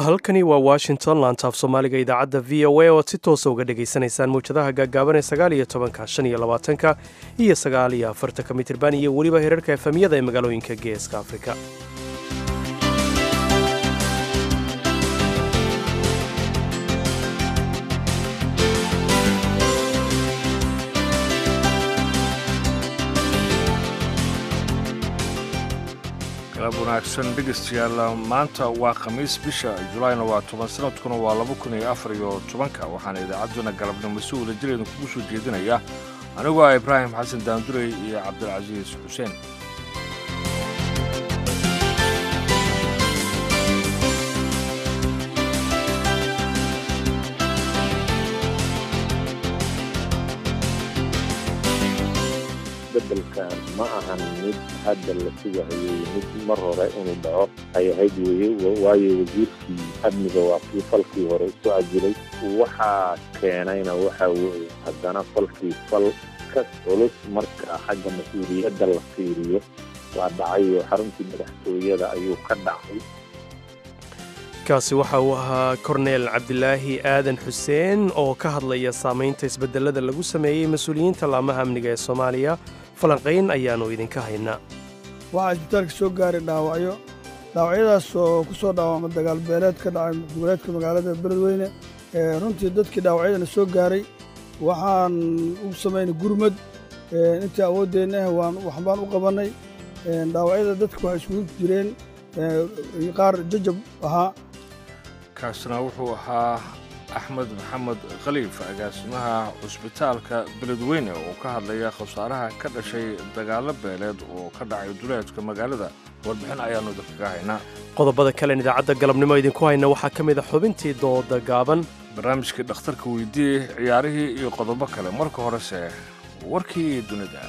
halkani waa washington laantaaf soomaaliga idaacadda v o a oad si toosa uga dhagaysanaysaan mawjadaha gaagaaban ee sagaal iyo tobanka shan iyo labaatanka iyo sagaal iyo afartanka mitirban iyo weliba herarka efemyada ee magaalooyinka geeska afrika galab wanaagsan dhegaystayaal maanta waa khamiis bisha julaayna waa toban sanadkuna waa laba kun iyo afar iyo tobanka waxaana idaacadduna galabnimo si wada jireeda kugu soo jeedinaya anigu ah ibraahim xasan daandurey iyo cabdilcasiis xuseen bedelkan ma ahan mid hadda la sugahayay mid mar hore inuu dhaco ay ahayd weye waayo wasiirkii amniga waa kii falkii hore isu cajiray waxaa keenayna waxaa weeye haddana falkii fal ka culus marka xagga mas-uuliyadda la fiiriyo waa dhacayo xaruntii madaxtooyada ayuu ka dhacay kaasi waxa uu ahaa korneel cabdilaahi aadan xuseen oo ka hadlaya saamaynta isbedelada lagu sameeyey mas-uuliyiinta laamaha amniga ee soomaaliya falanqayn ayaannu idinka haynaa waxaa isbitaalka soo gaaray dhaawacyo dhaawacyadaas oo ku soo dhaawacma dagaal beeleed ka dhacay goboleedka magaalada beledweyne runtii dadkii dhaawacyadana soo gaaray waxaan u samaynay gurmad intii awooddeenna ah waan waxbaan u qabannay dhaawacyada dadka waxay isugu jireen qaar jajab ahaa kaasna wuxuu ahaa axmed maxamed khaliif agaasimaha cusbitaalka beledweyne oo ka hadlaya khasaaraha ka dhashay dagaallo beeleed oo ka dhacay duleedka magaalada warbixin ayaannu dadkaga haynaa qodobada kalen idaacadda galabnimo idinku hayna waxaa ka mid a xubintii dooda gaaban barnaamijkii dhakhtarka weydiiyey ciyaarihii iyo qodobo kale marka horese warkii dunida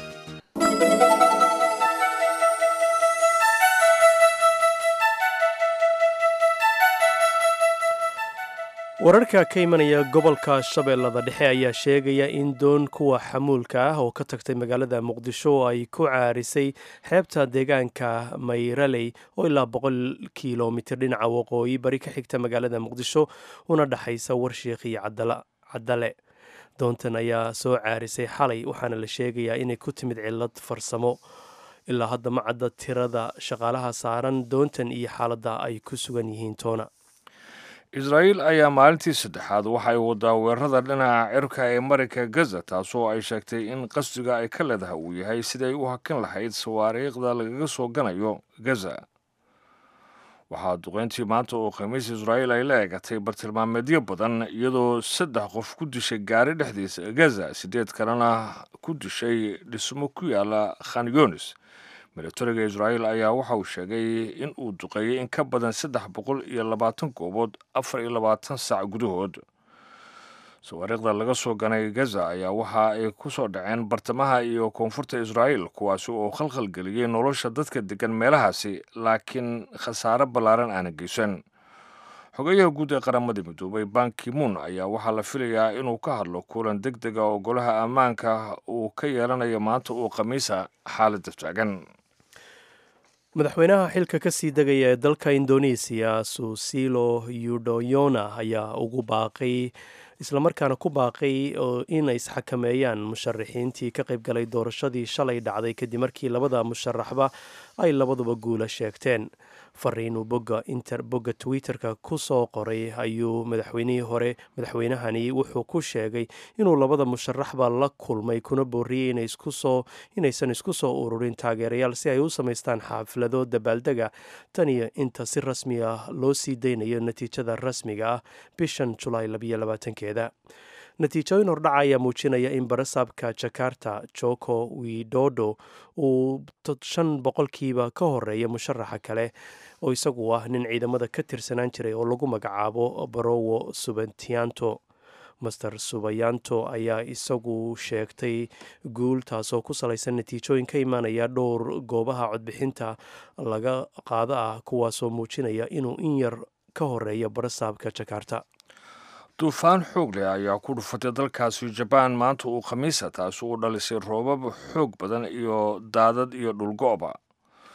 wararka ka imanaya gobolka shabeellada dhexe ayaa sheegaya in doon kuwa xamuulka ah oo ka tagtay magaalada muqdisho oo ay ku caarisay xeebta deegaanka mayraley oo ilaa boqol kilomitir dhinaca waqooyi bari ka xigta magaalada muqdisho una dhexaysa warshiikh iyo cadale doontan ayaa soo caarisay xalay waxaana la sheegayaa inay ku timid cillad farsamo ilaa hadda ma cadda tirada shaqaalaha saaran doontan iyo xaaladda ay ku sugan yihiin toona israa'iil ayaa maalintii saddexaad waxay wadaa weerarada dhinaca cirka ee marayka gaza taasoo ay sheegtay in qasdiga ay ka leedahay uu yahay siday u hakin lahayd sawaariikhda lagaga soo ganayo gaza waxaa duqayntii maanta oo khamiis israa'iil ay la eegatay bartilmaameedyo badan iyadoo saddex qof ku dishay gaari dhexdiisa gaza siddeed kalena ku dishay dhismo ku yaala khan yunis milatariga israa'iil ayaa waxa uu sheegay in uu duqeeyey in ka badan saddex boqol iyo labaatan goobood afar iyo labaatan saac gudahood sawaariikhda laga soo ganay gaza ayaa waxa ay ku soo dhaceen bartamaha iyo koonfurta israa'iil kuwaasi oo khalkhal geliyey nolosha dadka deggan meelahaasi laakiin khasaare ballaaran aana geysan xogeyaha guud ee qaramada midoobay bankimuun ayaa waxaa la filayaa inuu ka hadlo kulan deg dega oo golaha ammaanka uu ka yeelanayo maanta uu khamiisa xaaladda taagan madaxweynaha xilka ka sii degaya ee dalka indonesiya susilo yudoyona ayaa ugu baaqay islamarkaana ku baaqay in ay isxakameeyaan musharaxiintii ka qayb galay doorashadii shalay dhacday kadib markii labada musharaxba ay labaduba guula sheegteen fariinuu bogga inter bogga twitter-ka ku soo qoray ayuu madaxweynihii hore madaxweynahani wuxuu ku sheegay inuu labada musharaxba la kulmay kuna booriyey inaysan isku soo ururin taageerayaal si ay u samaystaan xaaflado dabaaldega tan iyo inta si rasmi ah loo sii daynayo natiijada rasmiga ah bishan julaay labayolabaatankeeda natiijooyin hordhaca ayaa muujinaya in barasaabka jakarta joko widodo uu shan boqolkiiba ka horeeya musharaxa kale oo isagu ah nin ciidamada ka tirsanaan jiray oo lagu magacaabo barowo subantianto master subayanto ayaa isagu sheegtay guul taasoo ku salaysan natiijooyin ka imaanaya dhowr goobaha codbixinta laga qaado ah kuwaasoo muujinaya inuu in yar ka horeeya barasaabka jakarta duufaan xoog leh ayaa ku dhufatay dalkaasi jabaan maanta uu khamiisa taasi uu dhalisay roobab xoog badan iyo daadad iyo dhulgo'ba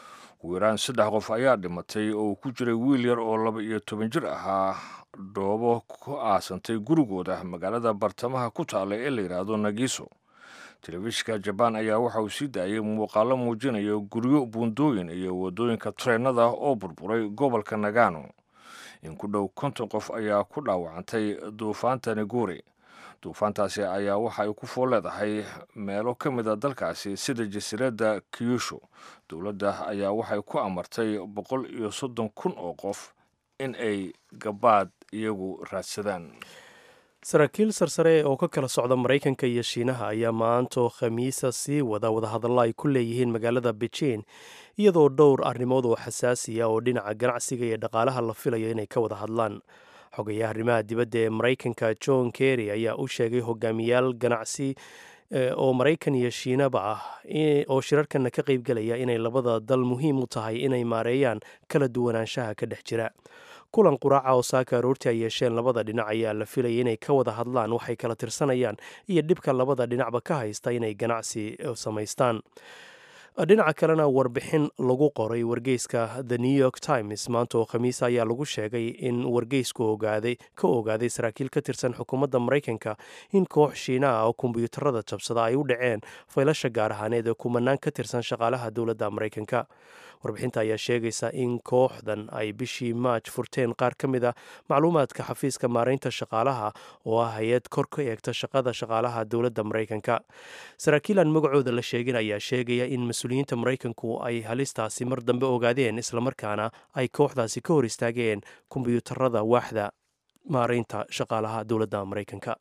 ugu yaraan saddex qof ayaa dhimatay oo ku jiray wiil yar oo laba iyo toban jir ahaa dhoobo ku aasantay gurigooda magaalada bartamaha ku taalla ee la yidhaahdo nagiso telefishinka jabaan ayaa waxa uu sii daayay muuqaalo muujinaya guryo buundooyin iyo waddooyinka treennada oo burburay gobolka nagano in ku dhow konton qof ayaa ku dhaawacantay duufaanta niguri duufaantaasi ayaa waxa ay ku fool leedahay meelo ka mid a dalkaasi sida jasiiradda kyushu dowladda ayaa waxay ku amartay boqol iyo soddon kun oo qof in ay gabaad iyagu raadsadaan saraakiil sarsare oo ka kala socda maraykanka iyo shiinaha ayaa maanto khamiisa sii wada wadahadallo ay ku leeyihiin magaalada beijing iyadoo dhowr arrimood oo xasaasiya oo dhinaca ganacsiga iyo dhaqaalaha la filayo inay ka wada hadlaan xogayaha arrimaha dibadda ee maraykanka john kerry ayaa u sheegay hogaamiyaal ganacsi oo maraykan iyo shiinaba ah oo shirarkana ka qaybgelaya inay labada dal muhiim u tahay inay maareeyaan kala duwanaanshaha ka dhex jira kulan quraaca oo saaka aroortii ay yeesheen labada dhinac ayaa la filayay inay ka wada hadlaan waxay kala tirsanayaan iyo dhibka labada dhinacba ka haysta inay ganacsi samaystaan dhinaca kalena warbixin lagu qoray wargeyska the new york times maanta oo khamiisa ayaa lagu sheegay in wargeysku ogaaday ka ogaaday saraakiil ka tirsan xukuumadda maraykanka in koox shiina ah oo kombyuutarada jabsada ay u dhaceen faylasha gaar ahaaneed ee kumanaan ka tirsan shaqaalaha dowladda maraykanka warbixinta ayaa sheegaysa in kooxdan ay bishii maaj furteen qaar ka mid a macluumaadka xafiiska maaraynta shaqaalaha oo ah hay-ad kor ka eegta shaqada shaqaalaha dowladda maraykanka saraakiil aan magacooda la sheegin ayaa sheegaya in mas-uuliyiinta maraykanku ay halistaasi mar dambe ogaadeen islamarkaana ay kooxdaasi ka hor istaageen kombyuutarada waaxda maaraynta shaqaalaha dowladda maraykanka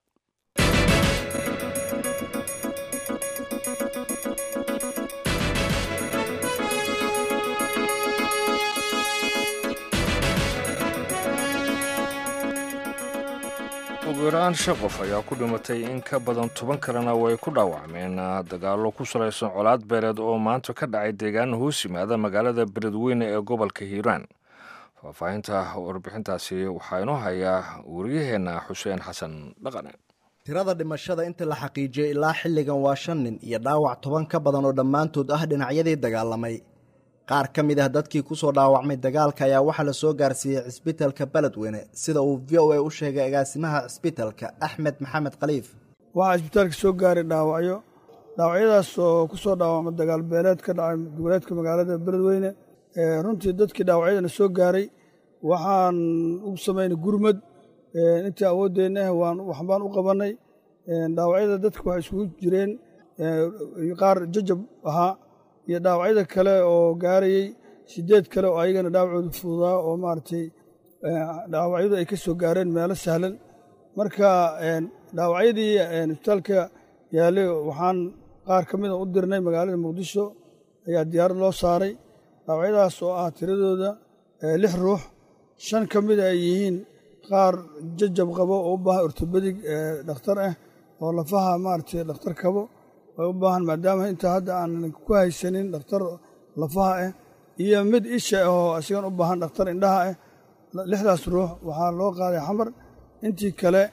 ugu yaraan shan qof ayaa ku dhimatay in ka badan toban kalena way ku dhaawacmeen dagaallo ku salaysan colaad beereed oo maanta ka dhacay deegaan hoos yimaada magaalada beledweyne ee gobolka hiiraan faahfaahinta warbixintaasi waxaa inoo hayaa wariyaheenna xuseen xasan dhaqane tirada dhimashada inta la xaqiijiyey ilaa xilligan waa shan nin iyo dhaawac toban ka badan oo dhammaantood ah dhinacyadii dagaalamay qaar ka mid ah dadkii ku soo dhaawacmay dagaalka ayaa waxaa la soo gaarsiiyey cisbitalka beledweyne sida uu v o a u sheegay agaasimaha cisbitalka axmed maxamed khaliif waxaa cisbitaalka soo gaaray dhaawacyo dhaawacyadaas oo ku soo dhaawacma dagaal beeleed ka dhacay goboleedka magaalada beledweyne runtii dadkii dhaawacyadana soo gaaray waxaan u samaynay gurmad intii awooddeenna ah waan waxbaan u qabannay dhaawacyada dadka waxay isugu jireen qaar jajab ahaa iyo dhaawacyada kale oo gaarayey sideed kale oo ayagana dhaawacoodu fududaa oo maaragtay dhaawacyadu ay ka soo gaareen meelo sahlan marka dhaawacyadii isbitaalka yaallay waxaan qaar ka mida u dirnay magaalada muqdisho ayaa diyaarad loo saaray dhaawacyadaas oo ah tiradooda lix ruux shan ka mida ay yihiin qaar jajab qabo oo u baahan ortobedig dhakhtar ah oo lafaha maaragtay dhakhtar kabo way u baahan maadaama intaa hadda aanan ku haysanin dhakhtar lafaha ah iyo mid isha ah oo isagan u baahan dhakhtar indhaha ah lixdaas ruux waxaa loo qaaday xamar intii kale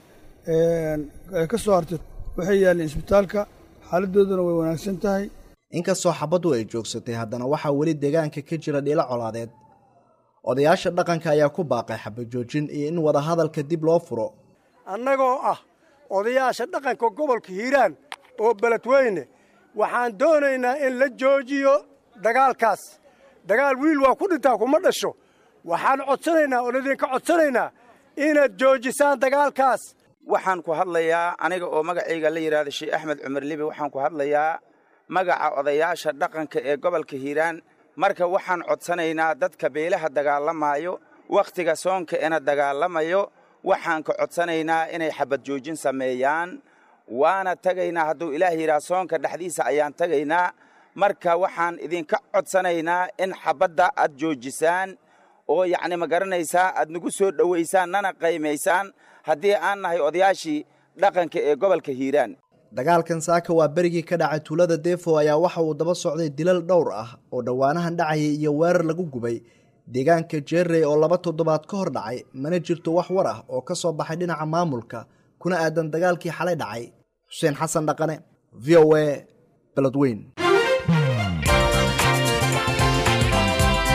ka soo hartay waxay yaalleen isbitaalka xaaladdooduna way wanaagsan tahay inkastoo xabaddu ay joogsatay haddana waxaa weli deegaanka ka jira dhiilo colaadeed odayaasha dhaqanka ayaa ku baaqay xabajoojin iyo in wadahadalka dib loo furo annagoo ah odayaasha dhaqanka gobolka hiiraan oo beledweyne waxaan doonaynaa in la joojiyo dagaalkaas dagaal wiil waa ku dhintaa kuma dhasho waxaan codsanaynaa oon idinka codsanaynaa inaad joojisaan dagaalkaas waxaan ku hadlayaa aniga oo magacayga la yidhahda sheekh axmed cumar libi waxaan ku hadlayaa magaca odayaasha dhaqanka ee gobolka hiiraan marka waxaan codsanaynaa dadka beelaha dagaalamaayo wakhtiga soonka ena dagaalamayo waxaan ka codsanaynaa inay xabad joojin sameeyaan waana tagaynaa hadduu ilaah yidhaha soonka dhexdiisa ayaan tagaynaa marka waxaan idinka codsanaynaa in xabadda aad joojisaan oo yacni ma garanaysaa aad nagu soo dhowaysaan nana qaymaysaan haddii aan nahay odayaashii dhaqanka ee gobolka hiiraan dagaalkan saaka waa berigii ka dhacay tuulada defo ayaa waxa uu daba socday dilal dhowr ah oo dhowaanahan dhacayay iyo weerar lagu gubay deegaanka jeerey oo laba toddobaad ka hor dhacay mana jirto wax war ah oo ka soo baxay dhinaca maamulka kuna aadan dagaalkii xalay dhacay xuseen xasan dhaqane v o a beledweyn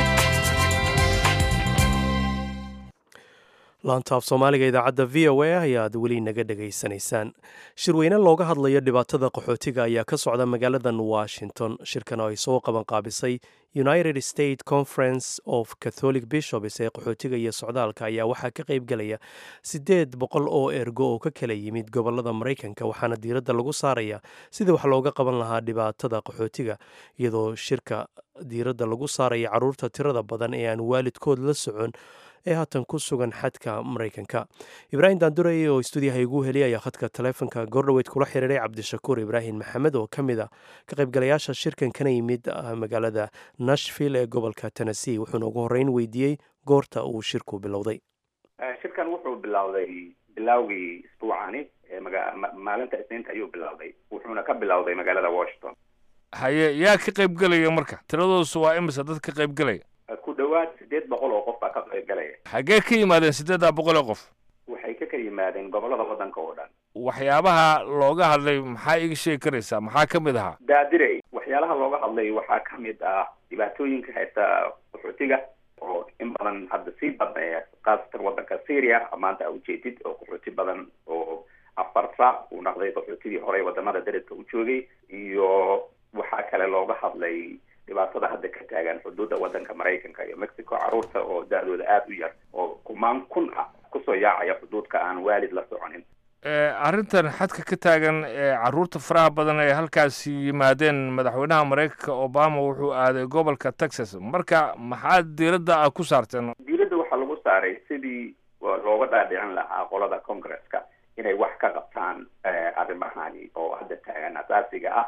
laantaaf soomaaliga idaacadda v o a ayaad weli naga dhegaysanaysaan shirweyne looga hadlayo dhibaatada qaxootiga ayaa ka socda magaaladan washington shirkan oo ay soo qabanqaabisay united state conference of catholic bishops ee qaxootiga iyo socdaalka ayaa waxaa ka qaybgelaya siddeed boqol oo ergo oo ka kala yimid gobolada maraykanka waxaana diiradda lagu saaraya sidii wax looga qaban lahaa dhibaatada qaxootiga iyadoo shirka diiradda lagu saaraya caruurta tirada badan ee aan waalidkood la socon ee haatan ku sugan xadka maraykanka ibraahim daandurey oo stuudiyaha igu heliyay ayaa khadka taleefonka goordhoweyd kula xiriiray cabdishakuur ibraahim maxamed oo ka mid a ka qaybgalayaasha shirkan kana yimid magaalada nashville ee gobolka tennessee wuxuuna ugu horreyn weydiiyey goorta uu shirku bilowday shirkan wuxuu bilowday bilowgii isbuucani maalinta isniinta ayuu bilowday wuxuuna ka bilowday magaalada washington haye yaa ka qaybgelaya marka tiradoosu waa imise dad ka qaybgelaya ku dhowaad siddeed boqol oo qof baa ka qaybgalaya xaggee ka yimaadeen siddeeddaa boqol oo qof waxay ka kala yimaadeen gobollada waddanka oo dhan waxyaabaha looga hadlay maxaa iga sheegi karaysaa maxaa ka mid ahaa daadirey waxyaalaha looga hadlay waxaa ka mid ah dhibaatooyinka haysta qaxootiga oo in badan hadda sii badnaya khaasatan waddanka syria maanta a ujeedid oo qaxooti badan oo afarta uu naqday qaxootigii horey wadamada dariska u joogay iyo waxaa kale looga hadlay dhibaatada hadda ka taagan xuduudda waddanka maraykanka iyo mexico carruurta oo da-dooda aada u yar oo kumaan kun ah kusoo yaacaya xuduudka aan waalid la soconin arrintan xadka ka taagan ee carruurta faraha badan ee halkaasi yimaadeen madaxweynaha maraykanka obama wuxuu aaday gobolka texas marka maxaad diiradda a ku saarteen diiradda waxaa lagu saaray sidii looga dhaadhicin lahaa qolada congresska inay wax ka qabtaan arrimahani oo hadda taagan asaasiga ah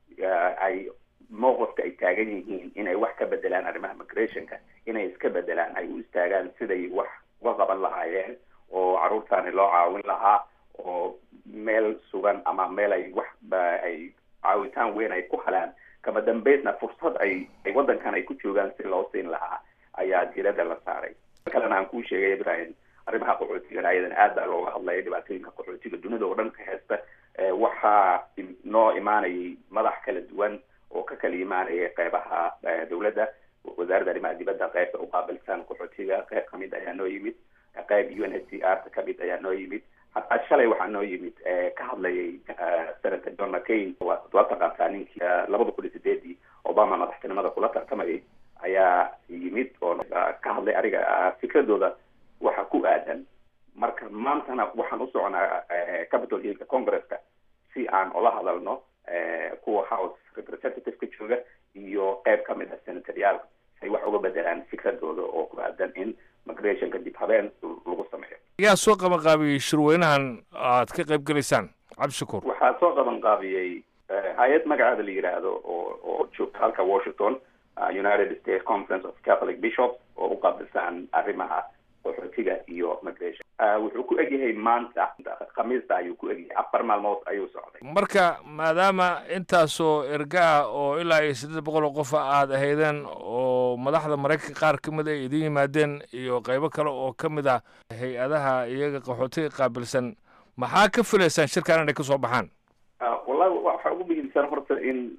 ay mowqifka ay taagan yihiin inay wax ka bedelaan arrimaha migrationka inay iska bedelaan ay u istaagaan siday wax uga qaban lahaayeen oo carruurtaani loo caawin lahaa oo meel sugan ama meel ay wax ay caawitaan weyn ay ku helaan kama dambaysna fursad ay ay waddankan ay ku joogaan si loo siin lahaa ayaa diiradda la saaray kalena aan kuu sheegay ibrahim arrimaha qaxootiga ayadan aad baa looga hadlaya dhibaatooyinka qaxootiga dunida oo dhan ka haysta waxaa noo imaanayay madax kala duwan oo ka kala imaanaya qeybaha dawladda wasaaradda arrimaha dibadda qeybta uqaabilsan qaxootiga qeyb kamid ayaa noo yimid qeyb u n h c r kamid ayaa noo yimid hataa shalay waxaa noo yimid ka hadlayay senator john mccain waa taqaantaa ninkii labada kun iyo sideedii obama madaxtinimada kula tartamayay ayaa yimid oo ka hadlay ariga fikradooda waxa ku aadan marka maantana waxaan u soconaa capital hillka congresska si aan ola hadalno kuwa house representativeka jooga iyo qeyb ka mid ah senatoryaal say wax uga bedelaan fikradooda oo ku aadan in migrationka dib habeen lagu sameeyo yaa soo qaban qaabiyey shirweynahan aad ka qayb gelaysaan cabdishakuur waxaa soo qaban qaabiyey hay-ad magaceeda la yidhaahdo oo oo joogta halka washington united states conference of catholic bishops oo u qaabilsan arrimaha qaxootiga iyo migration wuxuu ku egyahay maanta khamiista ayuu ku egyahay afar maalmood ayuu socday marka maadaama intaasoo erga ah oo ilaa iyo siddeed boqol oo qofa aad ahaydeen oo madaxda maraykanka qaar ka mid ay idin yimaadeen iyo qaybo kale oo ka mid ah hay-adaha iyaga qaxootiga qaabilsan maxaa ka filaysaan shirkan inay kasoo baxaan wallahi waxaa ugu muhiimsan horta in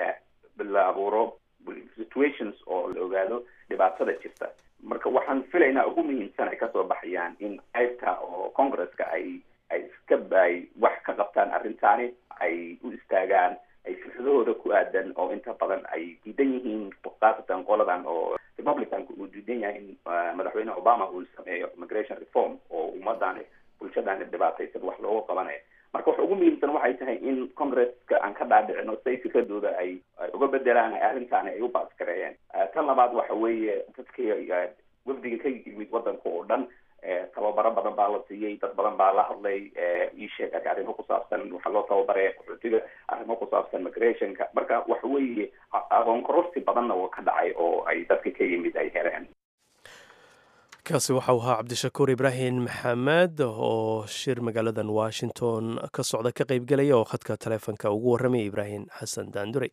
la abuuro situations oo la ogaado dhibaatada jirta marka waxaan filaynaa ugu muhiimsan ay kasoo baxayaan in qaybta oo congresska ay ay iska ay wax ka qabtaan arrintaani ay u istaagaan ay fikradahooda ku aadan oo inta badan ay diidan yihiin khaasatan qoladan oo republicanku uu diidan yahay in madaxweyne obama uu sameeyo immigration reform oo ummadani bulshadani dhibaataysan wax looga qabanayo marka waxa ugu muhiimsan waxay tahay in congresska aan ka dhaadhicino say fikradooda ay uga bedelaan arrintaani ay u baaskareeyeen tan labaad waxa weeye dadkii wafdiga ka yimid waddanka oo dhan tababaro badan baa la siiyey dad badan baa la hadlay ii sheeg arrimo ku saabsan waxaa loo tababaraya qaxootiga arrimo ku saabsan migrationka marka waxa weeye aqoon kororsi badanna oo ka dhacay oo ay dadka ka yimid ay heleen kaasi waxau ahaa cabdishakuur ibraahim maxamed oo shir magaaladan washington ka socda ka qaybgelaya oo khadka taleefonka ugu warramaya ibraahim xasan daandurey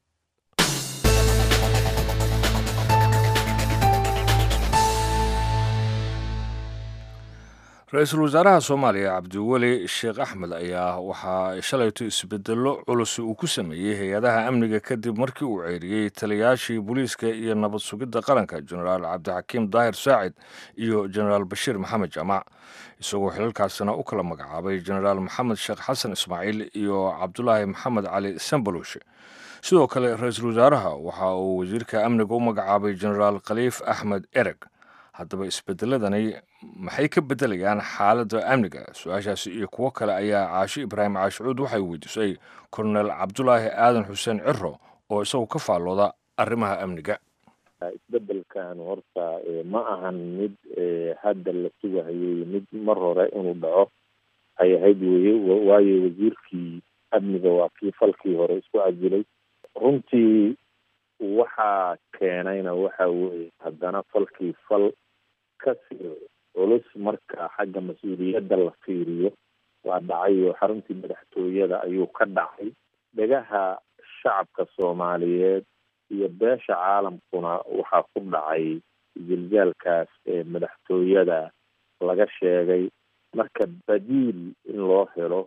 ra-iisul wasaaraha soomaaliya cabdiweli sheekh axmed ayaa waxaa shalayto isbedello culus uu ku sameeyey hay-adaha amniga kadib markii uu ceeriyey taliyaashii booliiska iyo nabad sugidda qaranka jenaraal cabdixakiim daahir saacid iyo jenaraal bashiir maxamed jaamac isagoo xilalkaasina u kala magacaabay jenaraal maxamed sheekh xasan ismaaciil iyo cabdulaahi maxamed cali sambaluushe sidoo kale ra-iisul wasaaraha waxa uu wasiirka amniga u magacaabay jenaraal khaliif axmed ereg haddaba isbedeladani maxay ka beddelayaan xaaladda amniga su-aashaasi iyo kuwo kale ayaa caashi ibraahim caashicuud waxay weydiisay kornel cabdulaahi aadan xuseen ciro oo isagu ka faallooda arrimaha amniga isbedelkan horta ma ahan mid hadda la sugahayay mid mar hore inuu dhaco ay ahayd weye waayo wasiirkii amniga waa kii falkii hore isku cajilay runtii waxaa keenayna waxa weeye haddana falkii fal kasii culus marka xagga mas-uuliyadda la fiiriyo waa dhacay oo xaruntii madaxtooyada ayuu ka dhacay dhegaha shacabka soomaaliyeed iyo beesha caalamkuna waxaa ku dhacay jiljaalkaas ee madaxtooyada laga sheegay marka badiil in loo helo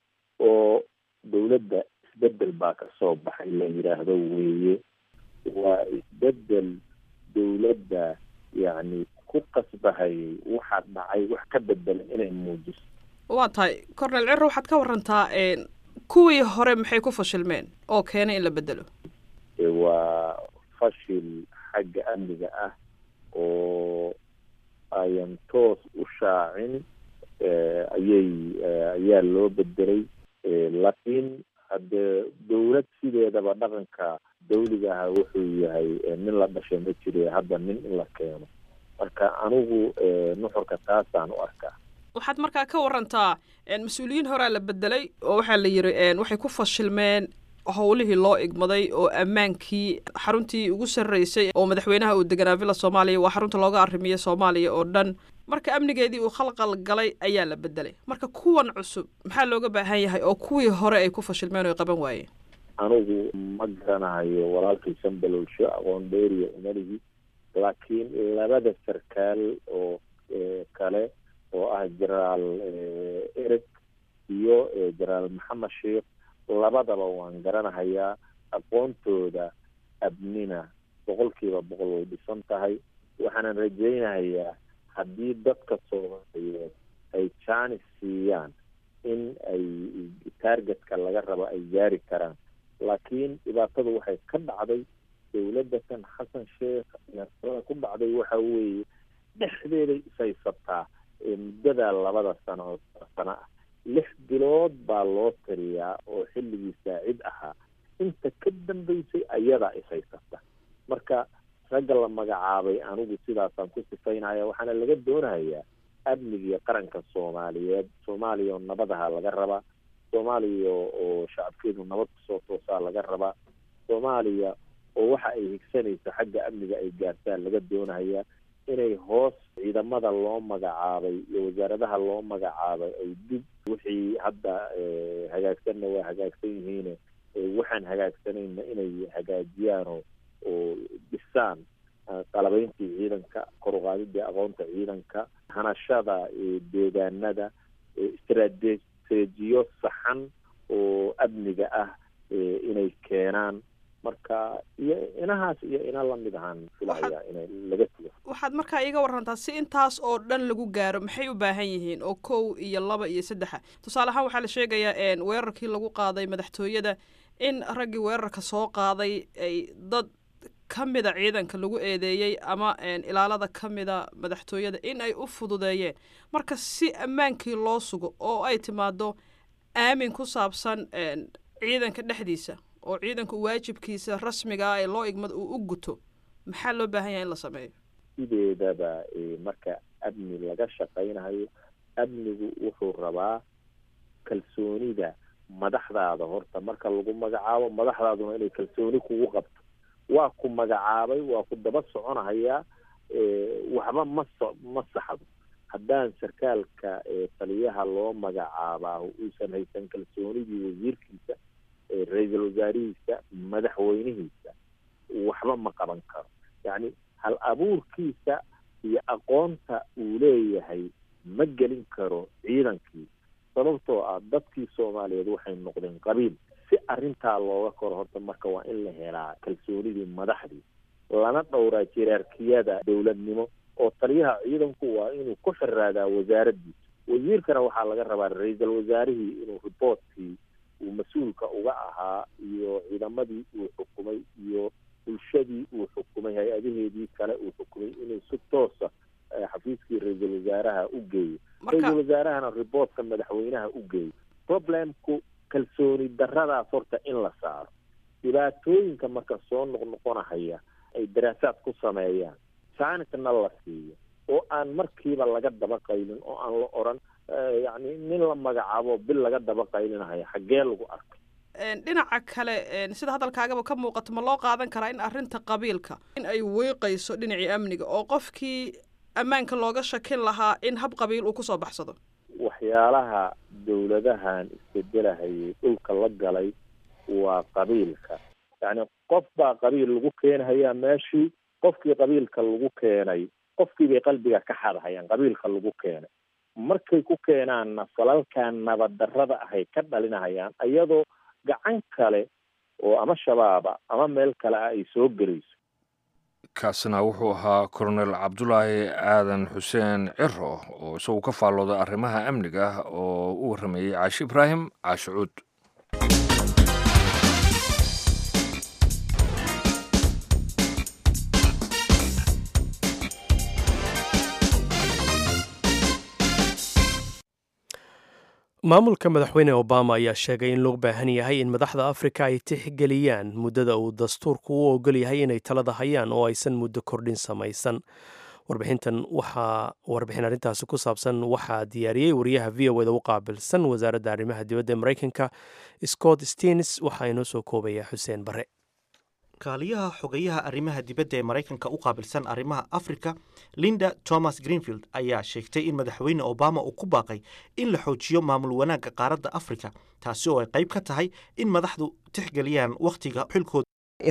oo dowladda isbedel baa kasoo baxay la yidhaahdo weeye waa isbedel dowladda yacni ku qasbahayay waxaa dhacay wax ka bedelan inay muujiso waa tahay cornel ciro waxaad ka warantaa kuwii hore maxay ku fashilmeen oo keenay in la bedelo waa fashil xagga amniga ah oo ayan toos u shaacin ayay ayaa loo bedelay laakiin haddee dowlad sideedaba dhaqanka dawliga aha wuxuu yahay nin la dhashay ma jire hadda nin in la keeno marka anigu nuxurka taasaan u arkaa waxaad markaa ka warantaa mas-uuliyiin horaa la bedelay oo waxaa la yidhi waxay ku fashilmeen howlihii loo igmaday oo ammaankii xaruntii ugu sarreysay oo madaxweynaha uu deganaa villa soomaaliya waa xarunta looga arrimiyey soomaaliya oo dhan marka amnigeedii uu khalqal galay ayaa la bedelay marka kuwan cusub maxaa looga baahan yahay oo kuwii hore ay ku fashilmeen oo ay qaban waayeen anigu ma garanayo walaalkii sambaloolsho aqoon dheeriya umaligi laakiin labada sarkaal oo kale oo ah jenaraal ereg iyo jenaraal maxamed sheekh labadaba waan garanahayaa aqoontooda abnina boqol kiiba boqol way dhisan tahay waxaanan rajaynahayaa haddii dadka soomaaliyeed ay jaanis siiyaan in ay taargetka laga rabo ay gaari karaan laakiin dhibaatadu waxay ka dhacday dowladda kan xasan sheekh nada ku dhacday waxa weeye dhexdeeday ishaysataa muddada labada sano sano ah lix bilood baa loo tiriyaa oo xilligii saacid ahaa inta ka dambeysay ayadaa ishaysata marka ragga la magacaabay anigu sidaasaan ku sifaynaya waxaana laga doonayaa amnigii qaranka soomaaliyeed soomaaliya oo nabadaha laga rabaa soomaaliya oo shacabkeedu nabad kusoo toosaa laga rabaa soomaaliya oo waxa ay higsanayso xagga amniga ay gaartaan laga doonayaa inay hoos ciidamada loo magacaabay iyo wasaaradaha loo magacaabay ay dib wixii hadda hagaagsanna waa hagaagsan yihiine waxaan hagaagsanayna inay hagaajiyaanoo oo dhisaan qalabeyntii ciidanka koruqaadidii aqoonta ciidanka hanashada deegaanada istrateejiyo saxan oo amniga ah inay keenaan marka iyo inahaas iyo ina lamid ahaan filaya ina laga tugo waxaad markaa iiga warantaa si intaas oo dhan lagu gaaro maxay u baahan yihiin oo kow iyo laba iyo saddexa tusaale ahaan waxaa la sheegayaa weerarkii lagu qaaday madaxtooyada in raggii weerarka soo qaaday ay dad ka mida ciidanka lagu eedeeyey ama ilaalada ka mida madaxtooyada in ay u fududeeyeen marka si ammaankii loo sugo oo ay timaado aamin ku saabsan ciidanka dhexdiisa oo ciidanka waajibkiisa rasmiga ah ee loo igmad uu u guto maxaa loo baahan yahay in la sameeyo sideedaba marka amni laga shaqaynayo amnigu wuxuu rabaa kalsoonida madaxdaada horta marka lagu magacaabo madaxdaaduna inay kalsooni kugu qabto waa ku magacaabay waa ku daba soconahayaa waxba ma so ma saxdo haddaan sarkaalka taliyaha loo magacaabaa uusan haysan kalsoonidii wasiirkiisa ra-iisul wasaarihiisa madaxweynihiisa waxba ma qaban karo yacni hal abuurkiisa iyo aqoonta uu leeyahay ma gelin karo ciidankii sababtoo ah dadkii soomaaliyeed waxay noqdeen qabiil si arrintaa looga koro horta marka waa in la helaa kalsoonidii madaxdii lana dhowraa jiraarkiyada dowladnimo oo taliyaha ciidanku waa inuu ku xiraadaa wasaaraddiisa wasiirkana waxaa laga rabaa ra-iisul wasaarihii inuu riboortkii uu mas-uulka uga ahaa iyo ciidamadii uu xukumay iyo bulshadii uu xukumay hay-adaheedii kale uu xukumay inuu si toosa xafiiskii ra-iisul wasaaraha u geeyo ra-iisul wasaarahana riboortka madaxweynaha u geeyo problemku kalsooni daradaas horta in la saaro dhibaatooyinka marka soo noqnoqonahaya ay daraasaad ku sameeyaan jaanisna la siiyo oo aan markiiba laga daba qaylin oo aan la odran yacni nin la magacaabo bil laga daba qaylinahayo xaggee lagu arkay dhinaca kale sida hadalkaagaba ka muuqato ma loo qaadan karaa in arrinta qabiilka in ay weyqayso dhinacii amniga oo qofkii ammaanka looga shakin lahaa in hab qabiil uu kusoo baxsado waxyaalaha dowladahan isbedelahayay dhulka la galay waa qabiilka yacni qof baa qabiil lagu keenhayaa meeshii qofkii qabiilka lagu keenay qofkii bay qalbiga ka xadhayaan qabiilka lagu keenay markay ku keenaanna falalkan nabaddarrada ahay ka dhalinahayaan iyadoo gacan kale oo ama shabaaba ama meel kale ah ay soo gelayso kaasina wuxuu ahaa colonel cabdulaahi aadan xuseen ciro oo isagu ka faallooda arrimaha amniga ah oo u warrameeyey caashi ibraahim caashi cuud maamulka madaxweyne obama ayaa sheegay in loo baahan yahay in madaxda afrika ay tixgeliyaan muddada uu dastuurku u ogol yahay inay talada hayaan oo aysan muddo kordhin samaysan warbixintan waxaa warbixin arrintaasi ku saabsan waxaa diyaariyey wariyaha v o eda u qaabilsan wasaaradda arrimaha dibadda ee maraykanka scott steens waxaa inoo soo koobaya xuseen bare kaaliyaha xogeyaha arrimaha dibadda ee maraykanka u qaabilsan arrimaha afrika linda thomas greenfield ayaa sheegtay in madaxweyne obama uu ku baaqay in la xoojiyo maamul wanaagga qaaradda afrika taasi oo ay qayb ka tahay in madaxdu tixgeliyaan wakhtiga xilkooda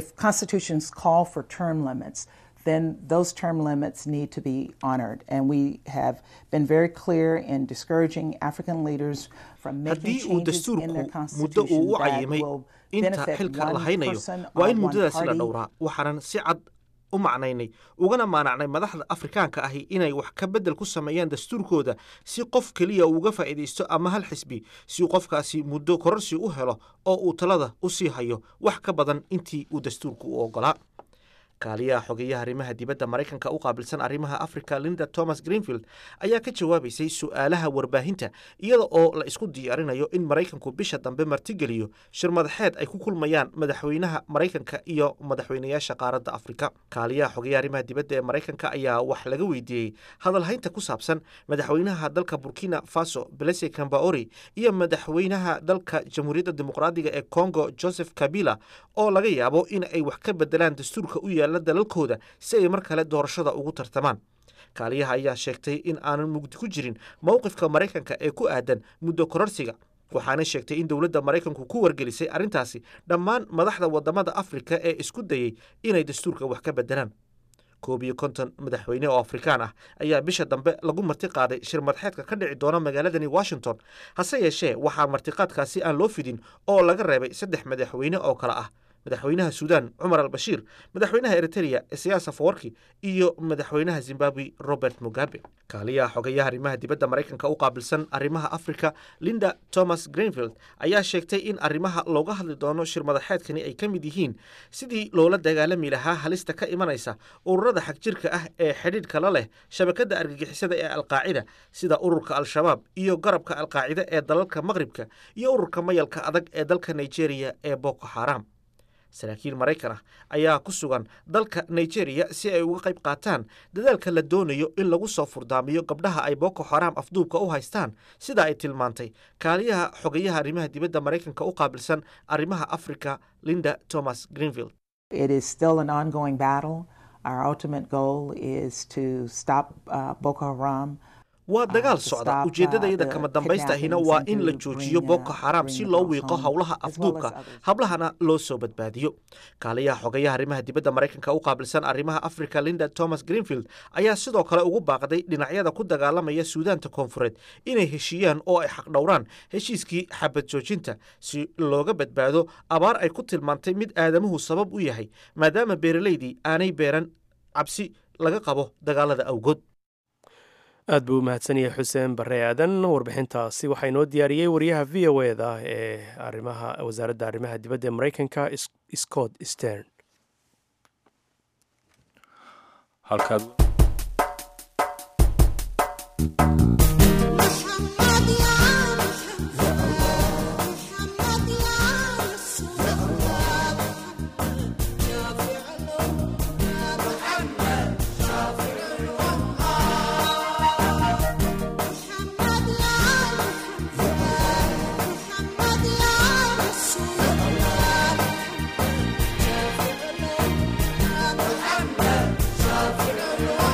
then those term limits need to be honored. And we have been very clear in discouraging African leaders from making haddii uu changes in their dastuurku muddo uu constitution u that cayimay will inta benefit xilka la one haynayo person waa or in one muddadaasi la party. dhowraa waxaanan si cad u macnaynay ugana maanacnay madaxda afrikaanka ahi inay wax ka beddel ku sameeyaan dastuurkooda si qof keliya uu uga faa'iidaysto ama hal xisbi si uu qofkaasi muddo kororsi u helo oo uu talada u sii hayo wax ka badan intii uu dastuurku u oggolaa kaaliyaha xogeyaha arrimaha dibadda maraykanka u qaabilsan arrimaha afrika linda thomas greenfield ayaa ka jawaabaysay su'aalaha warbaahinta iyada oo la isku diyaarinayo in maraykanku bisha dambe martigeliyo shir madaxeed ay ku kulmayaan madaxweynaha maraykanka iyo madaxweynayaasha qaaradda afrika kaaliyaha xogeyaha arrimaha dibadda ee maraykanka ayaa wax laga weydiiyey hadalhaynta ku saabsan madaxweynaha dalka burkina faso blese cambaori iyo madaxweynaha dalka jamhuuriyadda dimuqraadiga ee congo joseph kabila oo laga yaabo in ay wax ka bedelaan dastuurka u yaala dalalkooda si ay mar kale doorashada ugu tartamaan kaaliyaha ayaa sheegtay in aanan mugdi ku jirin mowqifka maraykanka ee ku aadan muddo kororsiga waxaana sheegtay in dowladda maraykanku ku wargelisay arrintaasi dhammaan madaxda wadamada afrika ee isku dayey inay dastuurka wax ka bedelaan koob iyo konton madaxweyne oo afrikaan ah ayaa bisha dambe lagu marti qaaday shir madaxeedka ka dhici doona magaaladani washington hase yeeshee waxaa martiqaadkaasi aan loo fidin oo laga reebay saddex madaxweyne oo kale ah madaxweynaha suudaan cumar al bashiir madaxweynaha eritrea siyaasa fawarki iyo madaxweynaha zimbabwe robert mugabe kaaliyaha xogeyaha arrimaha dibadda maraykanka u qaabilsan arrimaha afrika linda thomas greenfield ayaa sheegtay in arrimaha looga hadli doono shir madaxeedkani ay ka mid yihiin sidii loola dagaalami lahaa halista ka imanaysa ururada xagjirka ah ee xidhiidhka la leh shabakadda argagixisada ee alqaacida sida ururka al-shabaab iyo garabka alqaacida ee dalalka maqribka iyo ururka mayalka adag ee dalka nigeria ee boko xaram saraakiil maraykan ah ayaa ku sugan dalka nigeria si ay uga qayb qaataan dadaalka la doonayo in lagu soo furdaamiyo gabdhaha ay boko xaram afduubka u haystaan sida ay tilmaantay kaaliyaha xogeyaha arrimaha dibadda maraykanka u qaabilsan arrimaha afrika linda thomas greenfield It is still an ongoing battle. Our ultimate goal is to stop uh, Boko Haram. waa dagaal socda ujeeddadayada kama dambaysta ahina waa in la joojiyo boko xaraam si loo wiiqo howlaha afduubka hablahana loo soo badbaadiyo kaaliyaha xogayaha arrimaha dibadda maraykanka u qaabilsan arrimaha africa linda thomas greenfield ayaa sidoo kale ugu baaqday dhinacyada ku dagaalamaya suudaanta koonfureed inay heshiiyaan oo ay xaqdhowraan heshiiskii xabad joojinta si looga badbaado abaar ay ku tilmaantay mid aadamuhu sabab u yahay maadaama beeralaydii aanay beeran cabsi laga qabo dagaalada awgood aad buu u mahadsan yahay xuseen bare aadan warbixintaasi waxaa inoo diyaariyey wariyaha v o eda ee arimaha wasaaradda arrimaha dibadda ee maraykanka scott stern halkaad محمد شافع الأمة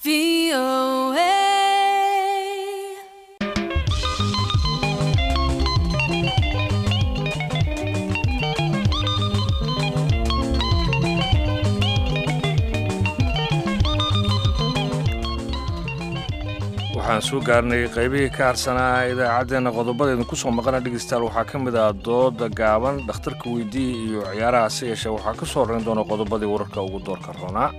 waxaan soo gaarnay qaybihii ka harsanaa idaacaddeenna qodobadeednu ku soo maqana dhegeystayaal waxaa ka mid ah dooda gaaban dhakhtarka weydii iyo ciyaaraha se yeeshee waxaa ka soo horrayn doona qodobadii wararka ugu doorka roonaa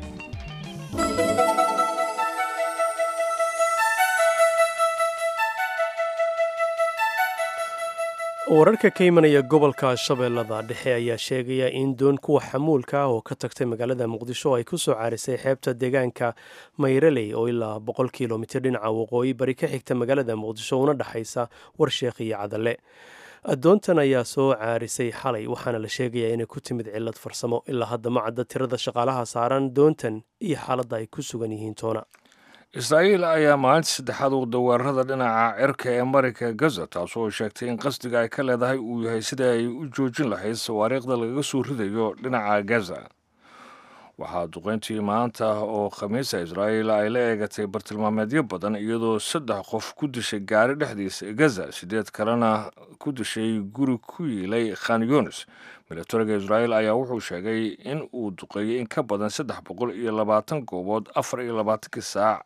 wararka ka imanaya gobolka shabeellada dhexe ayaa sheegaya in doon kuwa xamuulka ah oo ka tagtay magaalada muqdisho ay ku soo caarisay xeebta deegaanka mayraley oo ilaa boqol kilomitir dhinaca waqooyi bari ka xigta magaalada muqdisho una dhexaysa warsheekh iyo cadale addoontan ayaa soo caarisay xalay waxaana la sheegayaa inay ku timid cillad farsamo ilaa hadda ma cadda tirada shaqaalaha saaran doontan iyo xaaladda ay ku sugan yihiin toona israa'iil ayaa maalintii saddexaad wada weerarada dhinaca cirka ee marayka gaza taasoo sheegtay in qasdiga ay ka leedahay uu yahay sida ay u joojin lahayd sawaariikhda lagaga soo ridayo dhinaca gaza waxaa duqeyntii maanta oo khamiisa israa'iil ay la eegatay bartilmaameedyo badan iyadoo saddex qof ku dishay gaari dhexdiisa gaza sideed kalena ku dishay guri ku yiilay khan yunis milatariga israa'iil ayaa wuxuu sheegay in uu duqeeyey in ka badan saddex boqol iyo labaatan goobood afar iyo labaatankii saac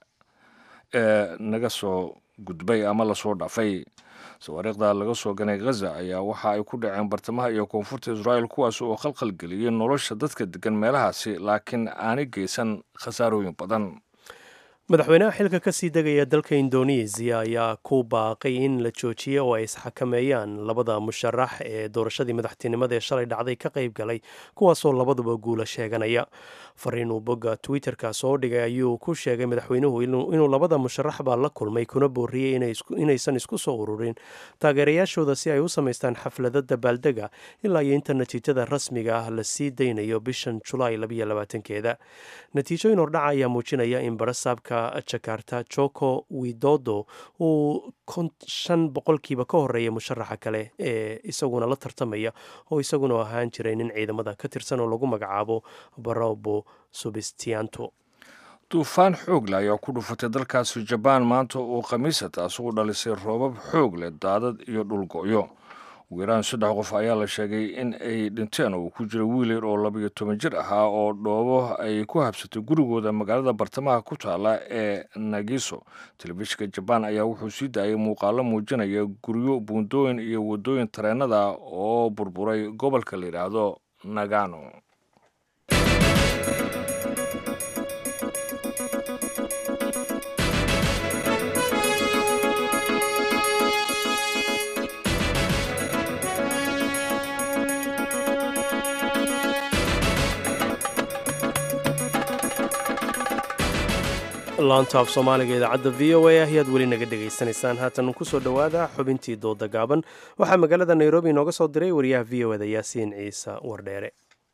ee naga soo gudbay ama lasoo dhaafay sawaariikhda laga soo ganay ghaza ayaa waxa ay ku dhaceen bartamaha iyo koonfurta israa'iil kuwaas oo khalkhal geliyey nolosha dadka degan meelahaasi laakiin aanay geysan khasaarooyin badan madaxweynaha xilka ka sii degaya dalka indonesiya ayaa ku baaqay in la joojiyo oo ay isxakameeyaan labada musharax ee doorashadii madaxtinimada ee shalay dhacday ka qayb galay kuwaasoo labaduba guula sheeganaya fariin uu bogga twitter-ka soo dhigay ayuu ku sheegay madaxweynuhu inuu labada musharaxba la kulmay kuna booriyey inaysan isku soo ururin taageerayaashooda si ay u samaystaan xaflada dabaaldega ilaa iyo inta natiijada rasmiga ah la sii daynayo bishan julaay keeda natiijooyin hordhaca ayaa muujinaya in barasaabka jakarta joko widodo uu shan boqolkiiba ka horeeya musharaxa kale ee isaguna la tartamaya oo isaguna ahaan jiray nin ciidamada ka tirsan oo lagu magacaabo barobo subistianto duufaan xoog leh ayaa ku dhufatay dalkaasi jabaan maanta oo khamiisa taasi u dhalisay roobab xoog leh daadad iyo dhulgo'yo ugu yaraan saddex qof ayaa la sheegay in ay dhinteen oo ku jira wiil yar oo labayo toban jir ahaa oo dhoobo ay ku habsatay gurigooda magaalada bartamaha ku taala ee nagiso telefishinka jabaan ayaa wuxuu sii daayay muuqaalo muujinaya guryo buundooyin iyo waddooyin tareenada oo burburay gobolka la yidhaahdo nagano laanta af soomaaliga idaacadda v o a ayaad weli naga dhegaysanaysaan haatan ku soo dhowaada xubintii dooda gaaban waxaa magaalada nairobi inooga soo diray wariyaha v o eda yaasiin ciise wardheere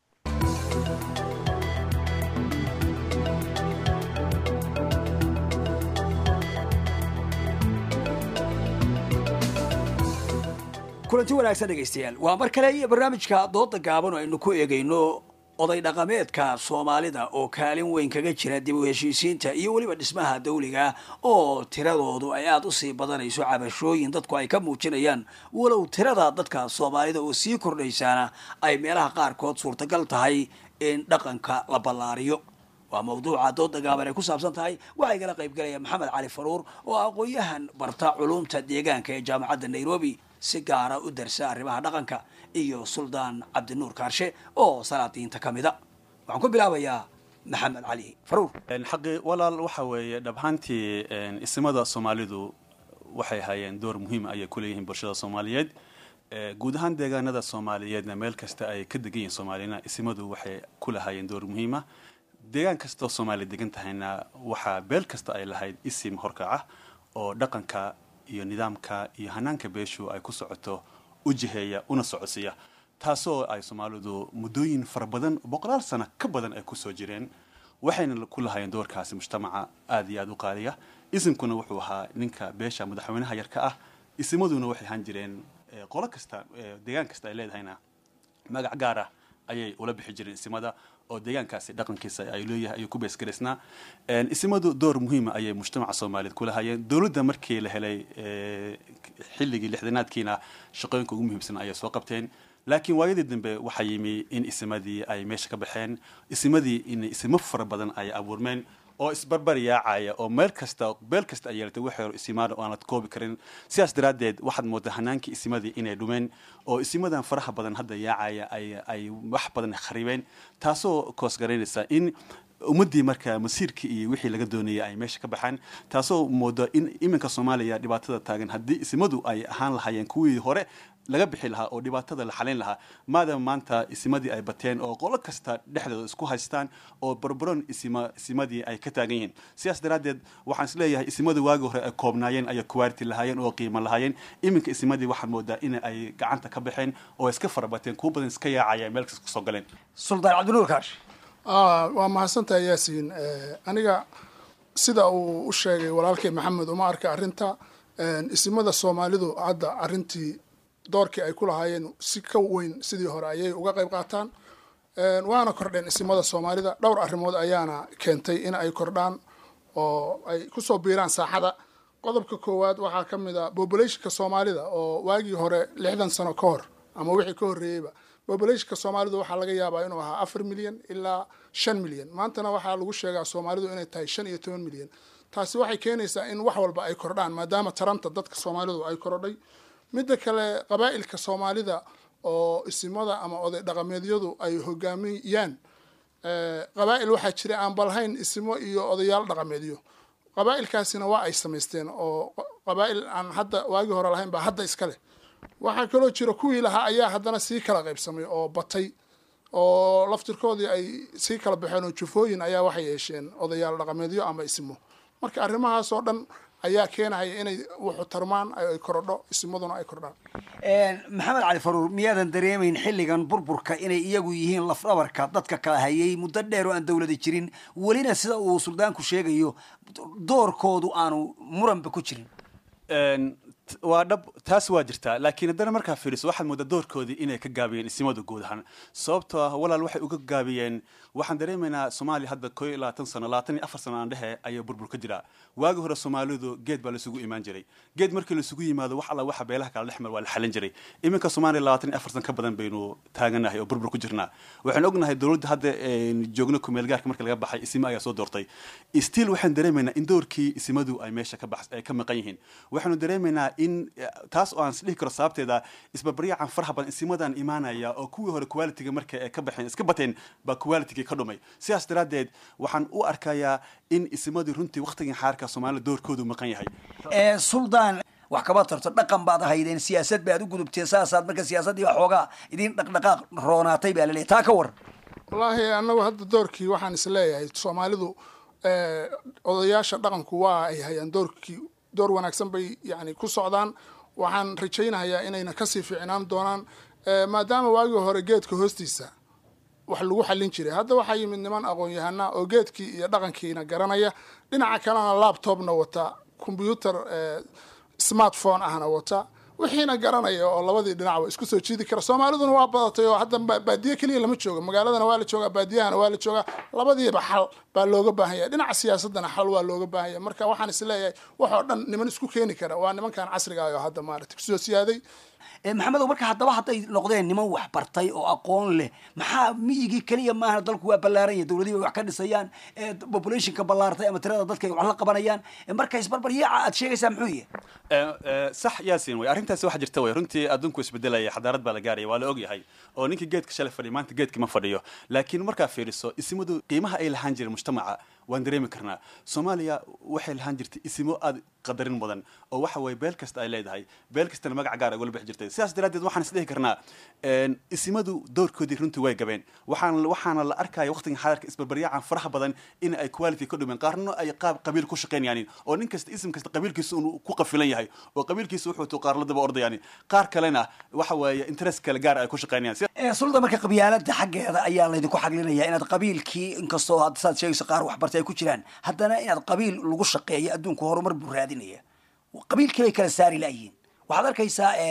kulanti wanaagsan dhegaystayaal waa mar kale iyo barnaamijka dooda gaaban oo aynu ku eegayno oday dhaqameedka soomaalida oo kaalin weyn kaga jira dib u heshiisiinta iyo weliba dhismaha dawliga oo tiradoodu ay aada usii badanayso cabashooyin dadku ay ka muujinayaan walow tirada dadka soomaalida oo sii kordhaysaana ay meelaha qaarkood suurtagal tahay in dhaqanka la ballaariyo waa mawduuca dooda gaaban ay ku saabsan tahay waxaa igala qayb galaya maxamed cali faruur oo aqoon-yahan barta culumta deegaanka ee jaamacadda nairobi si gaara u darsa arrimaha dhaqanka iyo suldaan cabdinuur kaarshe oo salaadiinta ka mida waxaan ku bilaabayaa maxamed cali faruur xaqi walaal waxa weeye dhabhaantii isimada soomaalidu waxay hayeen door muhiima ayay ku leeyihiin bulshada soomaaliyeed guud ahaan deegaanada soomaaliyeedna meel kasta ay ka degan yihiin soomaalina isimadu waxay ku lahaayeen door muhiima deegaan kastoo soomaaliya degan tahayna waxaa beel kasta ay lahayd isim horkaca oo dhaqanka iyo nidaamka iyo hanaanka beeshu ay ku socoto u jiheeya una socodsiiya taasoo ay soomaalidu muddooyin fara badan boqolaal sano ka badan ay kusoo jireen waxayna ku lahaayeen doorkaasi mujtamaca aada iyo aada u qaaliya isimkuna wuxuu ahaa ninka beesha madaxweynaha yarka ah isimaduna waxay ahaan jireen qolo kasta deegaan kasta ay leedahayna magac gaar ah ayay ula bixi jireen isimada oo deegaankaasi dhaqankiisa ay leeyahay ayuu ku beesgaraysnaa isimadu door muhiima ayay mujtamaca soomaaliyeed kula hayeen dowladda markii la helay xilligii lixdanaadkiina shaqooyinka ugu muhiimsan ayay soo qabteen laakiin waayadii dambe waxaa yimi in isimadii ay meesha ka baxeen isimadii in isimo fara badan ay abuurmeen oo isbarbar yaacaya oo meel kasta beel kasta ay yeelatay wax yar isimaada oo aanad koobi karin sidaas daraaddeed waxaad moodaa hanaankii isimadii inay dhumeen oo isimadan faraha badan hadda yaacaya ay ay wax badan kharibeen taasoo koosgaraynaysa in ummaddii marka masiirkii iyo wixii laga doonayay ay meesha ka baxaan taasoo moodo in iminka soomaaliya dhibaatada taagan haddii isimadu ay ahaan lahaayeen kuwii hore laga bixi lahaa oo dhibaatada la xalayn lahaa maadaama maanta isimadii ay bateen oo qolo kasta dhexdooda isku haystaan oo barbaron isima isimadii ay ka taagan yihiin sidaas daraaddeed waxaan isleeyahay isimadu waagi hore ay koobnaayeen ayay kuwaarti lahaayeen oo qiimo lahaayeen iminka isimadii waxaan moodaa in ay gacanta ka baxeen oo iska farabateen kuwa badan iska yaacaya meel kasta kusoo galeen suldaan cabdinuur kaash waa mahadsantahay yaasiin aniga sida uu u sheegay walaalkay maxamed uma arka arrinta isimada soomaalidu hadda arrintii doorkii ay ku lahaayeen si ka weyn sidii hore ayay uga qayb qaataan waana kordheen isimada soomaalida dhowr arrimood ayaana keentay in ay kordhaan oo ay kusoo biiraan saaxada qodobka koowaad waxaa ka mid a bobulationka soomaalida oo waagii hore lixdan sano ka hor ama wixii ka horreeyeyba bobulationka soomaalidu waxaa laga yaabaa inuu ahaa afar milyan ilaa shan milyan maantana waxaa lagu sheegaa soomaalidu inay tahay shan iyo toban milyan taasi waxay keenaysaa in wax walba ay kordhaan maadaama taranta dadka soomaalidu ay korodhay midda kale qabaa'ilka soomaalida oo isimada ama oday dhaqameedyadu ay hogaamiyaan qabaa'il waxaa jira aan balhayn isimo iyo odayaal dhaqameedyo qabaa'ilkaasina waa ay samaysteen oo qabaa'il aan hadda waagii hore lahayn baa hadda iska leh waxaa kaloo jira kuwii lahaa ayaa haddana sii kala qaybsamay oo batay oo laftirkoodii ay sii kala baxeen oo jufooyin ayaa waxay yeesheen odayaal dhaqameedyo ama isimo marka arrimahaas oo dhan ayaa keenaya inay wuxu tarmaan ay korodho isimaduna ay kordhaan maxamed cali faruur miyaadan dareemayn xilligan burburka inay iyagu yihiin lafdhabarka dadka kala hayay muddo dheer oo aan dowlada jirin welina sida uu suldaanku sheegayo doorkoodu aanu muranba ku jirin waa dhab taas waa jirtaa laakiin haddana markaa fiiriso waxaad moodaa doorkoodii inay ka gaabiyeen isimadu guud ahaan sababtoo ah walaal waxay uga gaabiyeen waxaan dareemaynaa soomaaliya hadda koo iyo labaatan sano labaatan iyo afar sano aan dhehe ayaa burbur ka jira waagi hore soomaalidu geed baa laisugu imaan jiray geed markii laisugu yimaado wax alla waxa beelaha kala dhexmar waa la xalin jiray iminka soomaaliya labaatan iyo afar san ka badan baynu taaganahay oo burbur ku jirnaa waxaan ognahay dowladda hadda joogno kumeelgaarka marka laga baxay isimo ayaa soo doortay still waxaan dareemaynaa in doorkii isimadu ay meesha ka bax ay ka maqan yihiin waxaanu dareemaynaa in taas oo aan isdhihi karo sababteeda isbarbaryacan faraha badan isimadan imaanaya oo kuwii hore qualitiga marka ay ka baxeen iska bateen baa qualitigii ka dhumay sidaas daraaddeed waxaan u arkayaa in isimadii runtii waktigan xaarka soomaalida doorkoodu maqan yahay suldaan wax kaba tarto dhaqan baad ahaydeen siyaasad baad u gudubteen saasaad marka siyaasaddii baa xoogaa idin dhaqdhaqaaq roonaatay baa laleeyahy taa ka war wallaahi annagu hadda doorkii waxaan is leeyahay soomaalidu odayaasha dhaqanku waa ay hayaan doorkii door wanaagsan bay yani ku socdaan waxaan rajaynayaa inayna kasii fiicnaan doonaan maadaama waagii hore geedka hoostiisa wax lagu xallin jiray hadda waxaa yimid niman aqoon-yahana oo geedkii iyo dhaqankiina garanaya dhinaca kalena laptopna wata combyuter smartphone ahna wata wixiina garanaya oo labadii dhinacba isku soo jiidi kara soomaaliduna waa badatay oo hadda baadiye keliya lama joogo magaaladana waa la joogaa baadiyahana waa la joogaa labadiiba xal baa looga baahanya dhinaca siyaasadana xal waa looga baahanya marka waxaan is leeyahay wax oo dhan niman isku keeni kara waa nimankan casriga ah oo hadda maarata kusoo siyaaday maxamedow marka haddaba hadday noqdeen niman wax bartay oo aqoon leh maxaa miyigii keliya maaha dalku waa ballaaran yahay dowladii bay wax ka dhisayaan populationka ballaartay ama tirada dadka ay wax la qabanayaan marka isbarbaryaaca aad sheegaysaa muxuu yahay sax yaasin way arrintaasi waxa jirta way runtii adduunku isbedelaya xadaarad baa la gaaraya waa la ogyahay oo ninkii geedka shalay fadhiya maanta geedka ma fadhiyo laakiin markaa fiiriso isimadu qiimaha ay lahaan jireen mujtamaca waan dareemi karnaa soomaaliya waxay lahaan jirtay isimo aad qadarin mudan oo waxa weye beel kasta ay leedahay beel kastana magac gaar ay ugala bixi jirtay sidaas daraaddeed waxaan isdhihi karnaa isimadu doorkoodii runtii way gabeen waxaan waxaana la arkaya waqtigan xadarka isbarbaryaacan faraha badan in ay quality ka dhumeen qaarna ay qaab qabiil ku shaqaynayaan oo nin kasta isim kasta qabiilkiisa uu ku qafilan yahay oo qabiilkiisa wuxuu tuu qaar la daba ordayaan qaar kalena waxa weeye interest kale gaar ay ku shaqaynayaan sulda marka qabyaalada xaggeeda ayaa laydinku xaglinaya inaad qabiilkii inkastoo hadda saad sheegayso qaar waxbartay ay ku jiraan haddana inaad qabiil lagu shaqeeyo adduunku horumar buu raadinaya qabiilkii bay kala saari laayihiin waxaad arkaysaa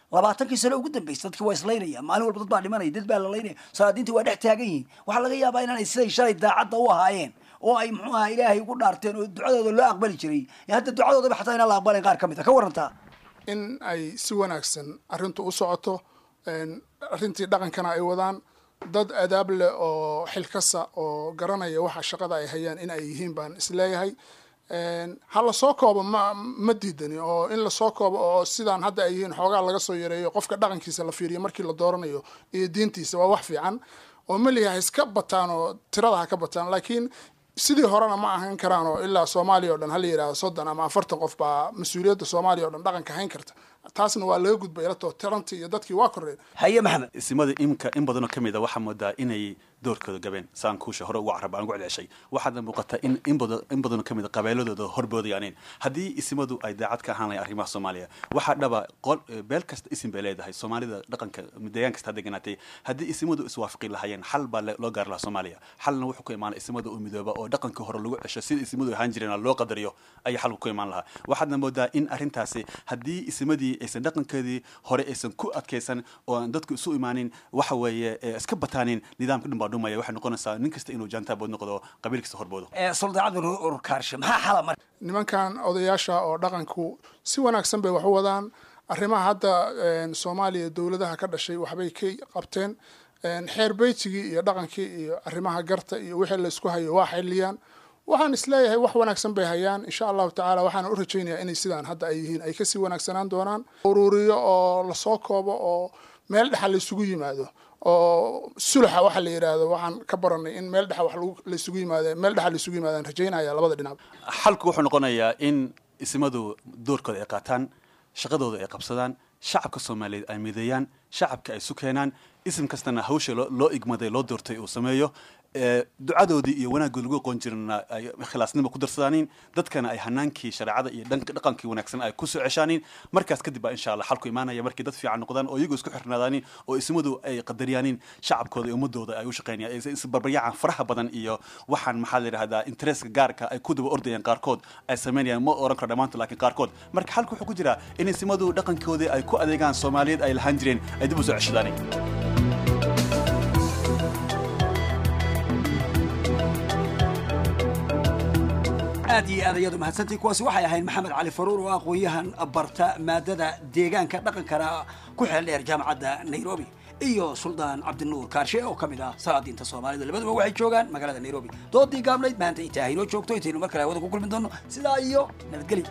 labaatankii sano ugu dambeysay dadki waa islaynaya maalin walba dad baa dhimanaya dad baa la laynaya salaadiinta waa dhex taagan yihiin waxaa laga yaabaa inaanay siday shalay daacadda u ahaayeen oo ay muxuu aha ilaahay ugu dhaarteen oo ducadooda loo aqbali jiray hadda ducadoodaba xataa inaan la aqbalayn qaar ka mid a ka warantaa in ay si wanaagsan arrintu u socoto arrintii dhaqankana ay wadaan dad adaab leh oo xilkasa oo garanaya waxa shaqada ay hayaan in ay yihiin baan isleeyahay ha lasoo koobo ma ma diidani oo in lasoo koobo oo sidaan hadda ay yihiin xoogaa laga soo yareeyo qofka dhaqankiisa la fiiriyo markii la dooranayo iyo diintiisa waa wax fiican oo meliha ha iska bataan oo tirada ha ka bataan laakiin sidii horena ma ahan karaan oo ilaa soomaaliya o dhan hala yidhahdo soddon ama afartan qof baa mas-uuliyadda soomaaliya o dhan dhaqanka hayn karta taasna waa laga gudbay ilato tirantii iyo dadkii waa koreen haye maxamed isimada imka in badanoo ka mid a waxaa moodaa inay doorkooda gabeen saan kuusha hore ugu carab aan ugu celceshay waxaadna muuqata in in badan in badanoo ka mid a qabeeladooda horboodayaanin haddii isimadu ay daacad ka ahaan lahayn arrimaha soomaaliya waxaa dhaba qol beel kasta isim bay leedahay soomaalida dhaqanka deegaan kasta deganaatay haddii isimadu iswaafaqi lahaayeen xal baa loo gaari lahaa soomaaliya xalna wuxuu ku imaanay isimada oo midooba oo dhaqankii hore lagu cesho sida isimadu ahaan jireen loo qadariyo ayaa xalku ku imaan lahaa waxaadna moodaa in arrintaasi haddii isimadii aysan dhaqankeedii hore aysan ku adkaysan oo aan dadku isu imaanin waxa weeye iska bataanin nidaamka dhan baa dhumaya waxay noqonaysaa nin kasta inuu jaantaabood noqdo qabiil kasta horboodo suldaacada urkaarshe maxaa xala mar nimankan odayaasha oo dhaqanku si wanaagsan bay wax u wadaan arrimaha hadda soomaaliya dowladaha ka dhashay waxbay ka qabteen xeer beytigii iyo dhaqankii iyo arrimaha garta iyo wixii la isku hayo waa xiliyaan waxaan isleeyahay wax wanaagsan bay hayaan insha allahu tacaala waxaana u rajaynayaa inay sidaan hadda ay yihiin ay kasii wanaagsanaan doonaan ururiyo oo lasoo koobo oo meel dhexa laysugu yimaado oo sulaxa waxa la yidhaahdo waxaan ka baranay in meel dhexa wax laysugu yimaado meel dhexa laysugu yimaadaan rajaynaya labada dhinac xalku wuxuu noqonayaa in isimadu doorkooda ay qaataan shaqadooda ay qabsadaan shacabka soomaaliyeed ay mideeyaan shacabka ay isu keenaan isim kastana hawsha loo igmaday loo doortay uu sameeyo ducadoodii iyo wanaaggood lagu aqoon jirana ay khilaasnimo ku darsadaanin dadkana ay hanaankii shareecada iyo dhaqankii wanaagsan ay kusoo ceshaanin markaas kadib baa insha allah xalku imaanaya markii dad fiican noqdaan oo iyagoo isku xirnaadaanin oo ismadu ay qadariyaanin shacabkooda iyo ummadooda ay u shaqeynayaan isbarbaryacaan faraha badan iyo waxaan maxaa la yidhahdaa interestka gaarka ay ku daba ordayaan qaarkood ay samaynayaan ma oran karo dhammaantood laakiin qaarkood marka xalku wuxuu ku jiraa in ismadu dhaqankoodii ay ku adeegaan soomaaliyeed ay lahaan jireen ay dib u soo ceshadaanin aad iyo aad ayaad u mahadsantii kuwaasi waxay ahayd maxamed cali faruur oo aqoon-yahan barta maadada deegaanka dhaqankana ku xeel dheer jaamacadda nairobi iyo suldaan cabdinuur kaarshe oo ka mid ah salaadiinta soomaalida labaduba waxay joogaan magaalada nairobi doodii gaabnayd maanta inta haynoo joogto intaynu mar kale hawada ku kulmi doono sidaa iyo nabadgelyo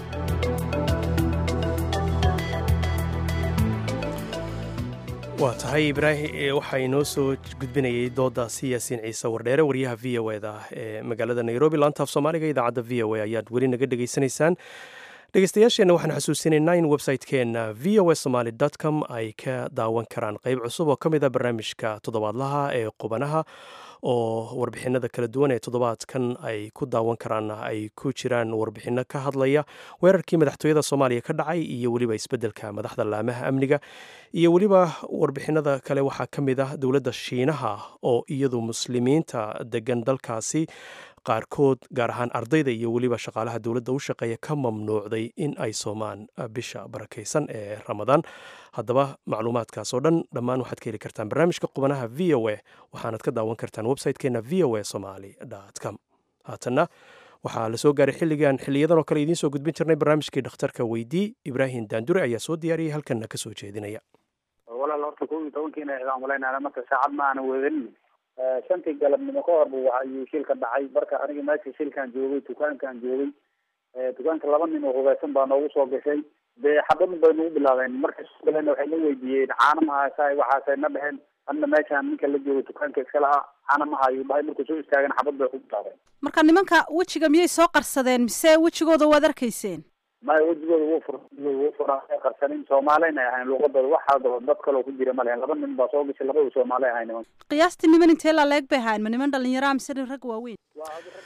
waa tahay ibraahim waxaa inoo soo gudbinayay doodaasi yaasiin ciise wardheere waryaha v o eda ee magaalada nairobi laantaaf soomaaliga idaacadda v o a ayaad weli naga dhegaysanaysaan dhegeystayaasheenna waxaan xusuusinaynaa in website-keenna v o a somaly com ay ka daawan karaan qeyb cusub oo ka mid a barnaamijka toddobaadlaha ee qubanaha oo warbixinada kala duwan ee toddobaadkan ay ku daawan karaan ay ku jiraan warbixino ka hadlaya weerarkii madaxtooyada soomaaliya ka dhacay iyo weliba isbeddelka madaxda laamaha amniga iyo weliba warbixinada kale waxaa ka mid ah dowladda shiinaha oo iyadu muslimiinta degan dalkaasi qaarkood gaar ahaan ardayda iyo weliba shaqaalaha dowladda u shaqeeya ka mamnuucday in ay soomaan bisha barakaysan ee ramadaan haddaba macluumaadkaas oo dhan dhammaan waxaad ka heli kartaan barnaamijka qubanaha v o a waxaanad ka daawan kartaan website-keena v o a somaly com haatanna waxaa la soo gaaray xilligan xiliyadan oo kale idiin soo gudbin jirnay barnaamijkii dhakhtarka weydii ibraahim daandure ayaa soo diyaariyay halkanna ka soo jeedinaya walaal horta kow iyo tobankiina idaan malaynaana marka saacad ma aana weedanin shantii galabnimo ka hor bu ayuu shil ka dhacay marka aniga meesha shilkaan joogay dukaankaan joogay dukaanka laba nin oo hubeysan baa noogu soo gashay dee xabadun bay nagu bilaabeen markay soo galeen waxay na weydiiyeen caana mahaysa waxaasay na dheheen anna meeshaan ninka la joogay dukaanka iska lahaa caana ma hayo dhahay markuu soo istaagan xabad bay ku bilaabeen marka nimanka wejiga miyay soo qarsadeen mise wejigooda waad arkayseen maya wejigooda wuu fur wuu furaa qarsanin soomaalina ay ahayn luuqadooda waxaa dad kaloo ku jira ma lehen laba nin baa soo gashay labadu soomaali ahayn nimanka qiyaastii niman intee la leeg bay ahayn ma niman dhalinyaraha mise rag waaweyn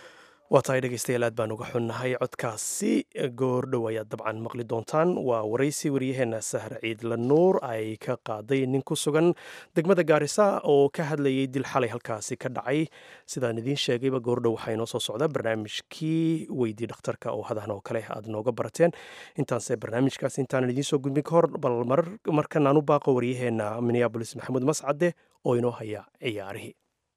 waa tahay dhegeystayaal aad baan uga xunnahay codkaasi goordhow ayaad dabcan maqli doontaan waa waraysi waryaheena sahar ciidla nuur ay ka qaaday nin ku sugan degmada gaarisa oo ka hadlayay dil xalay halkaasi ka dhacay sidaan idiin sheegayba goordhow waxaa inoo soo socda barnaamijkii weydii dhakhtarka oo hadahan oo kale aad nooga barateen intaanse barnaamijkaas intaanan idiin soo gudbin ka hor bal markan aan u baaqo waryaheena minneabolis maxamuud mascade oo inoo haya ciyaarihii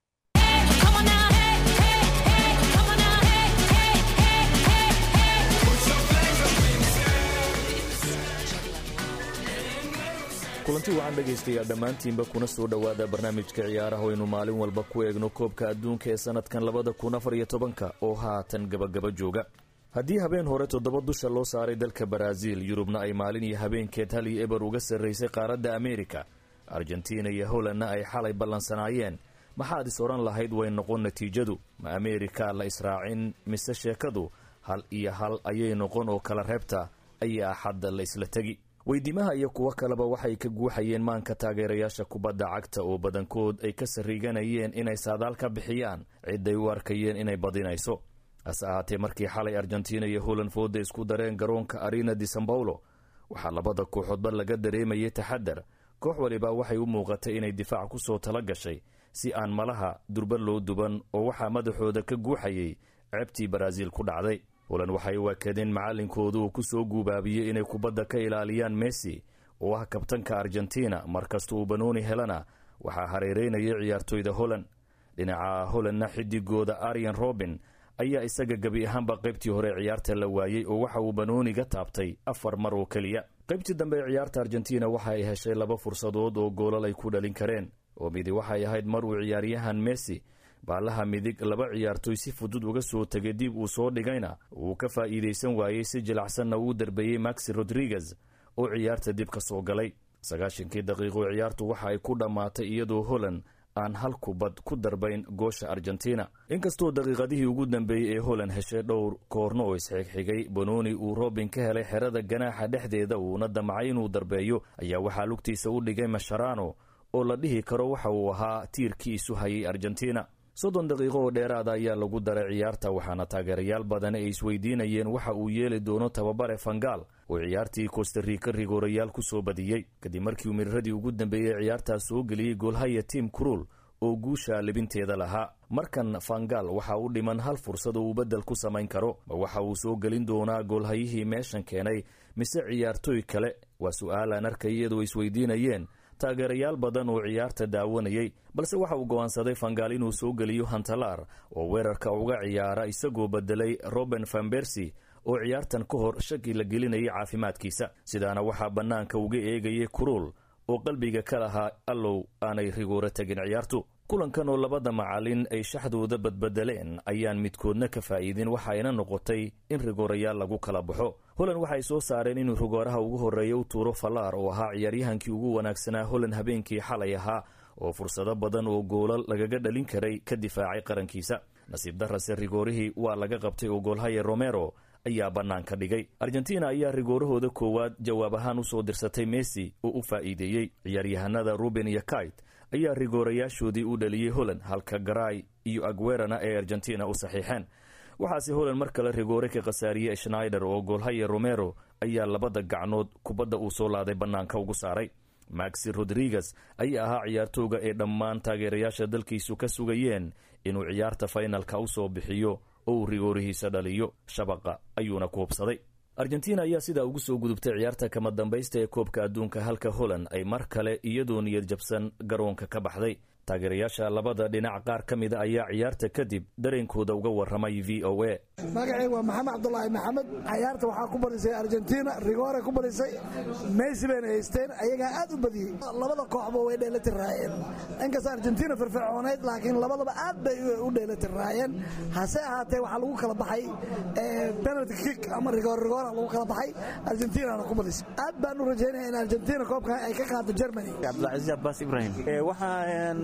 kulanti wacan dhegaystayaa dhammaantiinba kuna soo dhowaada barnaamijka ciyaaraha aynu maalin walba ku eegno koobka adduunka ee sannadkan labada kun afar iyo tobanka oo haatan gabagaba jooga haddii habeen hore toddoba dusha loo saaray dalka baraaziil yurubna ay maalin iyo habeenkeed hal iyo eber uga sarraysay qaaradda ameerika argentina iyo holandna ay xalay ballansanaayeen maxaad is odhan lahayd way noqon natiijadu ma ameerika la israacin mise sheekadu hal iyo hal ayay noqon oo kala reebta ayaa axadda la isla tegi weydiimaha iyo kuwo kaleba waxay ka guuxayeen maanka taageerayaasha kubadda cagta oo badankood ay ka sarriiganayeen inay saadaal ka bixiyaan ciday u arkayeen inay badinayso hase ahaatee markii xalay argentina iyo holand fooda isku dareen garoonka arena di san bawlo waxaa labada kooxoodba laga dareemayay taxadar koox waliba waxay u muuqatay inay difaac ku soo tala gashay si aan malaha durba loo duban oo waxaa madaxooda ka guuxayay ceebtii baraaziil ku dhacday holand waxay waakadeen macallinkoodu uu ku soo guubaabiyey inay kubadda ka ilaaliyaan messi oo ah kabtanka argentina markasta uu banooni helana waxaa hareereynayay ciyaartoyda holand dhinaca holandna xidigooda arian robin ayaa isaga gebi ahaanba qaybtii hore ciyaarta la waayey oo waxa uu banooniga taabtay afar mar oo keliya qaybtii dambe ee ciyaarta argentina waxa ay heshay laba fursadood oo goolal ay ku dhalin kareen oo midi waxay ahayd mar uu ciyaaryahan messi baalaha midig laba ciyaartoy si fudud uga soo tegay dib uu soo dhigayna uu ka faa'iidaysan waayey si jilacsanna uu darbeeyey maxi rodriguez oo ciyaarta dib ka soo galay sagaashankii daqiiqo ciyaartu waxa ay ku dhammaatay iyadoo holand aan hal kubad ku darbayn goosha argentina inkastoo daqiiqadihii ugu dambeeyey ee holand heshay dhowr koorno oo isxigxigay bononi uu robin ka helay xerada ganaaxa dhexdeeda uuna damcay inuu darbeeyo ayaa waxaa lugtiisa u dhigay masharano oo la dhihi karo waxa uu ahaa tiirkii isu hayay argentina soddon daqiiqo oo dheeraada ayaa lagu daray ciyaarta waxaana taageerayaal badan ay isweydiinayeen waxa uu yeeli doono tababare fangaal oo ciyaartii kostarika rigoorayaal ku soo badiyey kadib markii uu miriradii ugu dambeeyey ciyaartaas soo geliyey goolhaya tim cruul oo guusha libinteeda lahaa markan fangaal waxa u dhiman hal fursad oo uu beddel ku samayn karo ma waxa uu soo gelin doonaa goolhayihii meeshan keenay mise ciyaartooy kale waa su-aal aan arkay iyadoo isweydiinayeen taageerayaal badan oo ciyaarta daawanayay balse waxa uu go'aansaday fangaal inuu soo geliyo hantalaar oo weerarka uga ciyaara isagoo bedelay roben fambersi oo ciyaartan ka hor shaki la gelinayay caafimaadkiisa sidaana waxaa bannaanka uga eegayay kuruul oo qalbiga ka lahaa allow aanay rigooro tegin ciyaartu kulankan oo labada macalin ay shaxdooda badbedeleen ayaan midkoodna ka faa'iidin waxayna noqotay in rigoorayaal lagu kala baxo holand waxay soo saareen inuu rigooraha ugu horreeya u tuuro fallaar oo ahaa ciyaaryahankii ugu wanaagsanaa holand habeenkii xalay ahaa oo fursado badan oo goolal lagaga dhalin karay ka difaacay qarankiisa nasiib darase rigoorihii waa laga qabtay oo goolhaya romero ayaa bannaanka dhigay argentina ayaa rigoorahooda koowaad jawaab ahaan u soo dirsatay messi oo u faa'iideeyey ciyaaryahanada ruben iyo kait ayaa rigoorayaashoodii u dhaliyey holand halka garay iyo agwerana ay argentina u saxiixeen waxaase holand mar kale rigoore ka khasaariyey schnaider oo goolhaya romero ayaa labada gacnood kubadda uu soo laaday bannaanka ugu saaray maxi rodriguez ayaa ahaa ciyaartooga ee dhammaan taageerayaasha dalkiisu ka sugayeen inuu ciyaarta faynalka u soo bixiyo oo uu rigoorihiisa dhaliyo shabaqa ayuuna ku hubsaday argentina ayaa sidaa ugu soo gudubtay ciyaarta kama dambaysta ee koobka adduunka halka holand ay mar kale iyadoo niyad jabsan garoonka ka baxday taageerayaasha labada dhinac qaar ka mida ayaa ciyaarta kadib dareenkooda uga warramay v o a magacayga waa maxamed cabdulaahi maxamed cayaarta waxaa ku badisay argentina rigoore ku badisay messi bayna haysteen ayagaa aad u badiyey labada kooxba way dheelitiraayeen inkasta argentina firfircoonayd laakiin labadaba aad bay u dheelitiraayeen hase ahaatee waxaa lagu kala baxay penalty kick ama rigoor rigoora lagu kala baxay argentinana ku badisay aad baan u rajaynaya in argentina koobkan ay ka qaado germany cabdilcaziz abbas ibrahim waxaan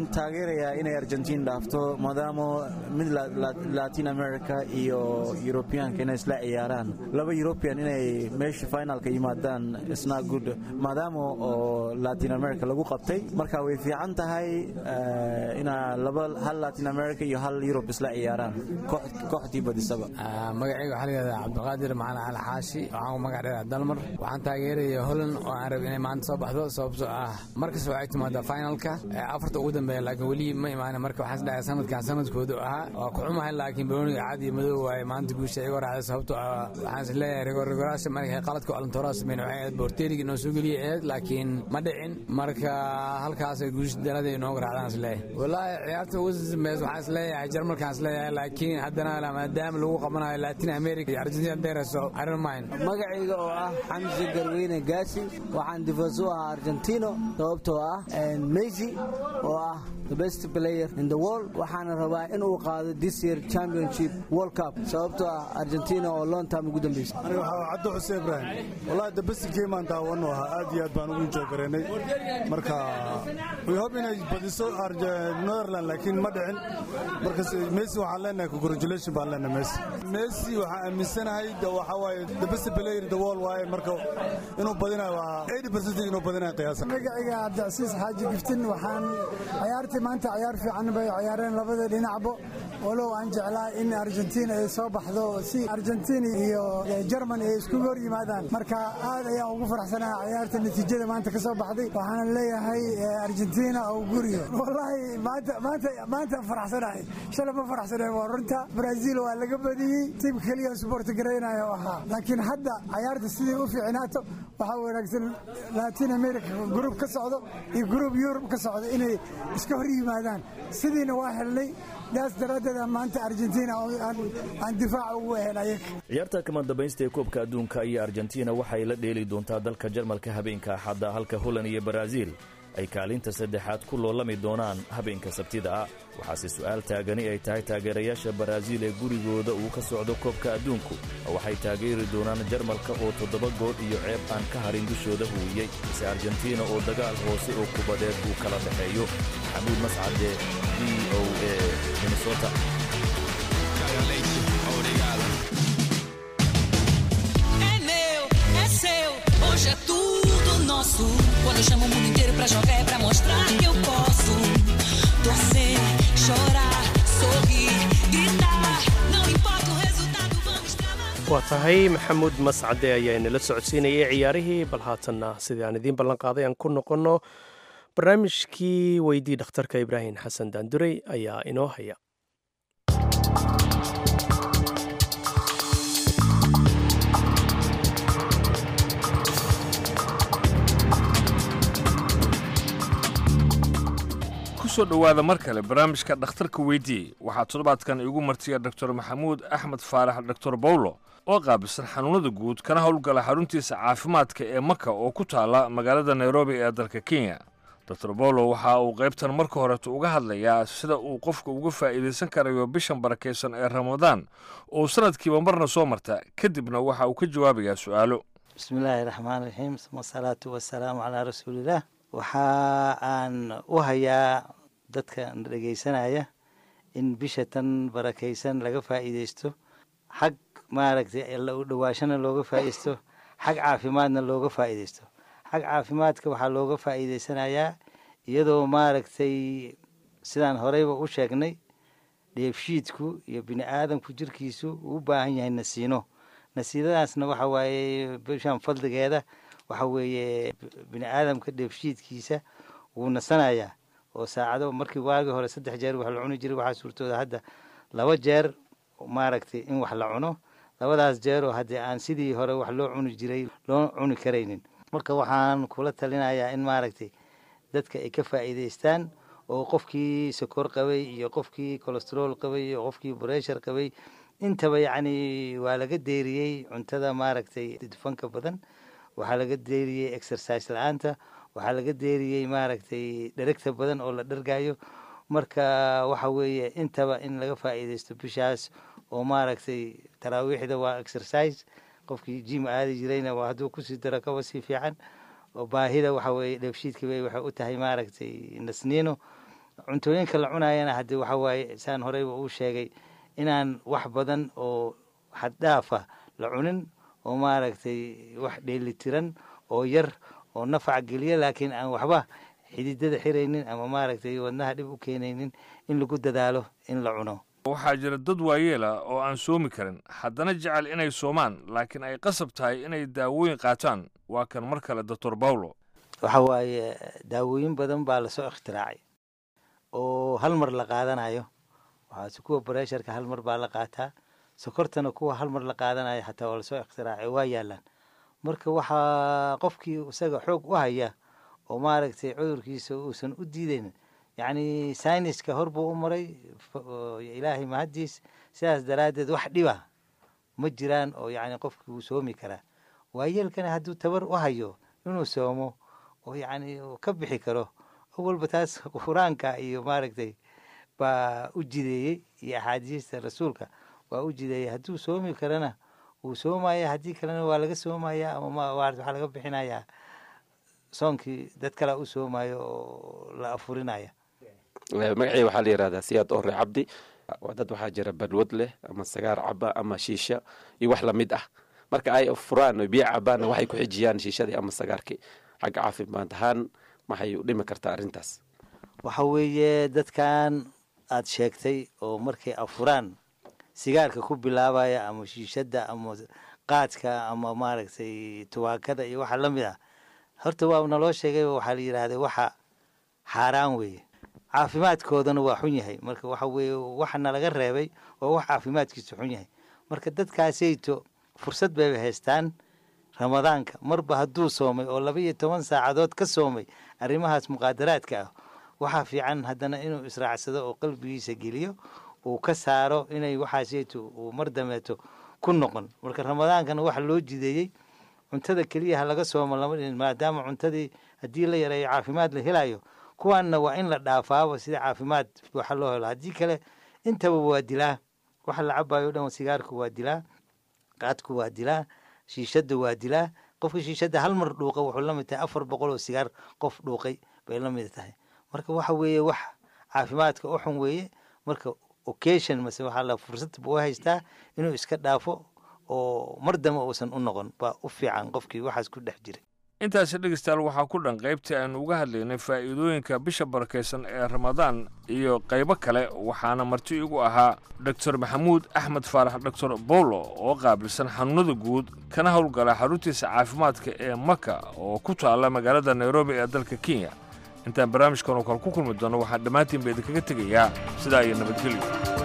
taageerayaa inay argentiin dhaafto maadaama mid latin america iyo yurubiyaanka inay isla ciyaaraan laba yurubiyan inay meesha finalka yimaadaan isna good maadaama oo latin america lagu qabtay marka way fiican tahay inaa laba hal latin america iyo hal yurub isla ciyaaraan kooxdii badisaba magacayga waxaa layihahdaa cabdiqaadir macalin cali xaashi waxaan ku magac dheeraa dalmar waxaan taageeraya holland oo aan rab inay maanta soo baxdo sababtoo ah markasta waxay timaadaa finalka afarta ugu dambeeya laakiin weli ma imaana marka waxaan isdhahay sanadkan sanadkoodu ahaa waa ku xumahay laakiin banooniga cad iyo madow waaye maanta guusha iga raacday sababtoo ah waxaan is leeyahay rigorrigoraasha markay qaladka alantoraa sameyn waxay ahayd boorteerigii noo soo geliyay ahayd laakiin ma dhicin marka halkaasay guusha dalada inooga raacdaan is leeyahay wallaahi ciyaarta ugu dambeys waxaan is leeyahay jarmalkaan is leeyahay laakiin haddana maadaama lagu qabanayo latin america iyo argentina dereso iron mine magacayga oo ah xamsi garweyne gaasi waxaan difaas u ahaa argentino sababtoo ah messi oo ah the best player in the world waxaana rabaa inuu qaado this year championship world cup sababtoo ah argentina oo long time ugu dambeysay aniga waxaa cabdi xuseen ibrahim wallahi the best game aan daawanu ahaa aad iyo aad baan ugu enjoy gareynay marka we hope inay badiso netherland laakiin ma dhicin marka messi waxaan leenahay congratulation baan leenahay messi messi waxaan aaminsanahay waxa waaye the best player in the world waaye marka inuu badinayo waa 80% inuu badinayo qiyaasa magacayga cabdicasiis xaaji giftin waxaan ciyaartii maanta ciyaar fiican bay ciyaareen labada dhinacba walow aan jeclaa in argentina ay soo baxdo si argentina iyo jerman ay iskugu hor yimaadaan marka aad ayaan ugu faraxsanahay ciyaarta natiijada maanta ka soo baxday waxaana leeyahay argentina oo guriyo wallaahi maanta maanta maanta faraxsanahay shalay ma faraxsanahay waa runta brazil waa laga badiyey tiim keliya sport gareynayo ahaa laakiin hadda ciyaarta sidii u fiicnaato waxaa wanaagsan latin america gruub ka socdo iyo gruub yurub ka socdo inay iska hor yimaadaan sidiina waa helnay daas daraaddeed maanta argentina aan difaac ugu ahayn ayaga ciyaarta kama dambaysta ee koobka adduunka iyo argentina waxay la dheeli doontaa dalka jarmalka habeenka axadda halka holland iyo baraaziil ay kaalinta saddexaad ku loolami doonaan habeenka sabtida ah waxaase su'aal taagani ay tahay taageerayaasha baraaziil ee gurigooda uu ka socdo koobka adduunku waxay taageeri doonaan jarmalka oo toddoba gool iyo ceeb aan ka harin dushooda huwiyey mise argentina oo dagaal hoose oo kubadeed uu kala dhexeeyo maxamuud mascade v o a minnesota Hoje é tudo nosso. Quando eu chamo o mundo inteiro pra jogar é pra mostrar que eu posso. Torcer, chorar, sorrir, gritar. Não importa o resultado, vamos trabalhar. waa tahay maxamuud mascade ayaa inala socodsiinayay ciyaarihii bal haatanna sidii aan idiin ballan qaaday aan ku noqonno barnaamijkii weydii dhakhtarka ibraahim xasan daanduray ayaa inoo haya kusoo dhowaada mar kale barnaamijka dhakhtarka weydii waxaa toddobaadkan igu martiya doctor maxamuud axmed faarax doctor bawlo oo qaabisan xanuunada guud kana howlgala xaruntiisa caafimaadka ee maka oo ku taala magaalada nairobi ee dalka kenya doctor bawlo waxa uu qaybtan marka horeeto uga hadlayaa sida uu qofka uga faa'iidaysan karayo bishan barakaysan ee ramadaan oo sanadkiiba marna soo marta kadibna waxa uu ka jawaabayaa su'aalo bismillaahi raxmaan raxiim wasalaatu wasalaamu calaa rasuulillaah waxa aan u hayaa dadka dhegaysanaya in bisha tan barakaysan laga faa'iidaysto xag maaragtay u dhowaashana looga faa'iidaysto xag caafimaadna looga faa'iidaysto xag caafimaadka waxaa looga faa'iidaysanayaa iyadoo maaragtay sidaan horeyba u sheegnay dheefshiidku iyo bini aadamku jirkiisu uu u baahan yahay nasiino nasiinadaasna waxa waaye bishan fadligeeda waxa weeye bini aadamka dheefshiidkiisa wuu nasanayaa oo saacado markii waagii hore saddex jeer wax la cuni jiray waxaa suurtooda hadda laba jeer maaragtay in wax la cuno labadaas jeer oo haddii aan sidii hore wax loo cuni jiray loo cuni karaynin marka waxaan kula talinayaa in maaragtay dadka ay ka faa'iidaystaan oo qofkii sokor qabay iyo qofkii colestrool qabay iyo qofkii breshar qabay intaba yacni waa laga deeriyey cuntada maaragtay dufanka badan waxaa laga deeriyey exercise la-aanta waxaa laga deeriyey maaragtay dheregta badan oo la dhargayo marka waxa weeye intaba in laga faa'iidaysto bishaas oo maaragtay taraawiixda waa exercise qofkii jim aadi jirayna waa hadduu kusii daro kaba sii fiican oo baahida waxa weeye dheefshiidka bay waxay u tahay maaragtay nasniino cuntooyinka la cunayana haddii waxa waaye saan horeyba uu sheegay inaan wax badan oo xaddhaaf ah la cunin oo maaragtay wax dheelitiran oo yar oo nafac geliya laakiin aan waxba xididada xiraynin ama maaragtay wadnaha dhib u keenaynin in lagu dadaalo in la cuno waxaa jira dad waayeela oo aan soomi karin haddana jecel inay soomaan laakiin ay qasab tahay inay daawooyin qaataan waa kan mar kale doctor bawlo waxa waaye daawooyin badan baa lasoo ikhtiraacay oo hal mar la qaadanayo waxaase kuwa baresharka hal mar baa la qaataa sokortana kuwa hal mar la qaadanayo xataa waa lasoo ikhtiraacay waa yaalaan marka waxaa qofkii isaga xoog u haya oo maaragtay cudurkiisa uusan u diidaynin yacni sayniska hor buu u maray ilaahay mahaddiis sidaas daraaddeed wax dhiba ma jiraan oo yacni qofkii wuu soomi karaa waayeelkana hadduu tabar u hayo inuu soomo oo yacni ka bixi karo awalba taas qur-aanka iyo maaragtay baa u jideeyey iyo axaadiista rasuulka waa u jideeyey hadduu soomi karana wuu soomaya haddii kalena waa laga soomaya ama waxaa laga bixinayaa soonkii dad kalea u soomayo oo la afurinaya magacii waxaa la yihahdaa siyaad ore cabdi waa dad waxaa jira balwad leh ama sagaar caba ama shiisha iyo wax lamid ah marka ay furaan oo biyo cabaanna waxay ku xijiyaan shiishadii ama sagaarkii xagga caafimaad ahaan maxay u dhimi kartaa arrintaas waxa weeye dadkan aad sheegtay oo markay afuraan sigaarka ku bilaabaya ama shiishadda ama qaadka ama maaragtay tubaakada iyo waxa la mid ah horta waa naloo sheegay waxaa la yidhaahda waxa xaaraan weeye caafimaadkoodana waa xun yahay marka waxa weeye waxa nalaga reebay oo wax caafimaadkiisa xun yahay marka dadkaasayto fursad bayba haystaan ramadaanka marba hadduu soomay oo laba iyo toban saacadood ka soomay arrimahaas muqaadaraadka ah waxaa fiican haddana inuu israacsado oo qalbigiisa geliyo uu ka saaro inay waxaasayto uu mar dameeto ku noqon marka ramadaankana waxa loo jideeyey cuntada keliya ha laga soomo lama dhihin maadaama cuntadii haddii la yareeyo caafimaad la helayo kuwaanna waa in la dhaafaaba sida caafimaad waxa loo helo haddii kale intaba waa dilaa waxa la cabayo o dhan sigaarku waa dilaa qaadku waa dilaa shiishadda waa dilaa qofka shiishadda hal mar dhuuqa wuxuu la mid tahay afar boqol oo sigaar qof dhuuqay bay la mid tahay marka waxa weeye wax caafimaadka u xun weeye marka occasion mase waxaa la fursad buu haystaa inuu iska dhaafo oo mar damba uusan u noqon baa u fiican qofkii waxaas ku dhex jiray intaasi dhegeystayaal waxaa ku dhan qaybtii aynu uga hadlaynay faa'iidooyinka bisha barakaysan ee ramadaan iyo qaybo kale waxaana marti igu ahaa doctor maxamuud axmed faarax doctor bolo oo qaabilsan xanuunada guud kana howlgala xaruntiisa caafimaadka ee maka oo ku taalla magaalada nairobi ee dalka kenya intaan barnaamijkan oo kale ku kulmi doono waxaan dhammaantiin ba idinkaga tegayaa sidaa iyo nabadgelyo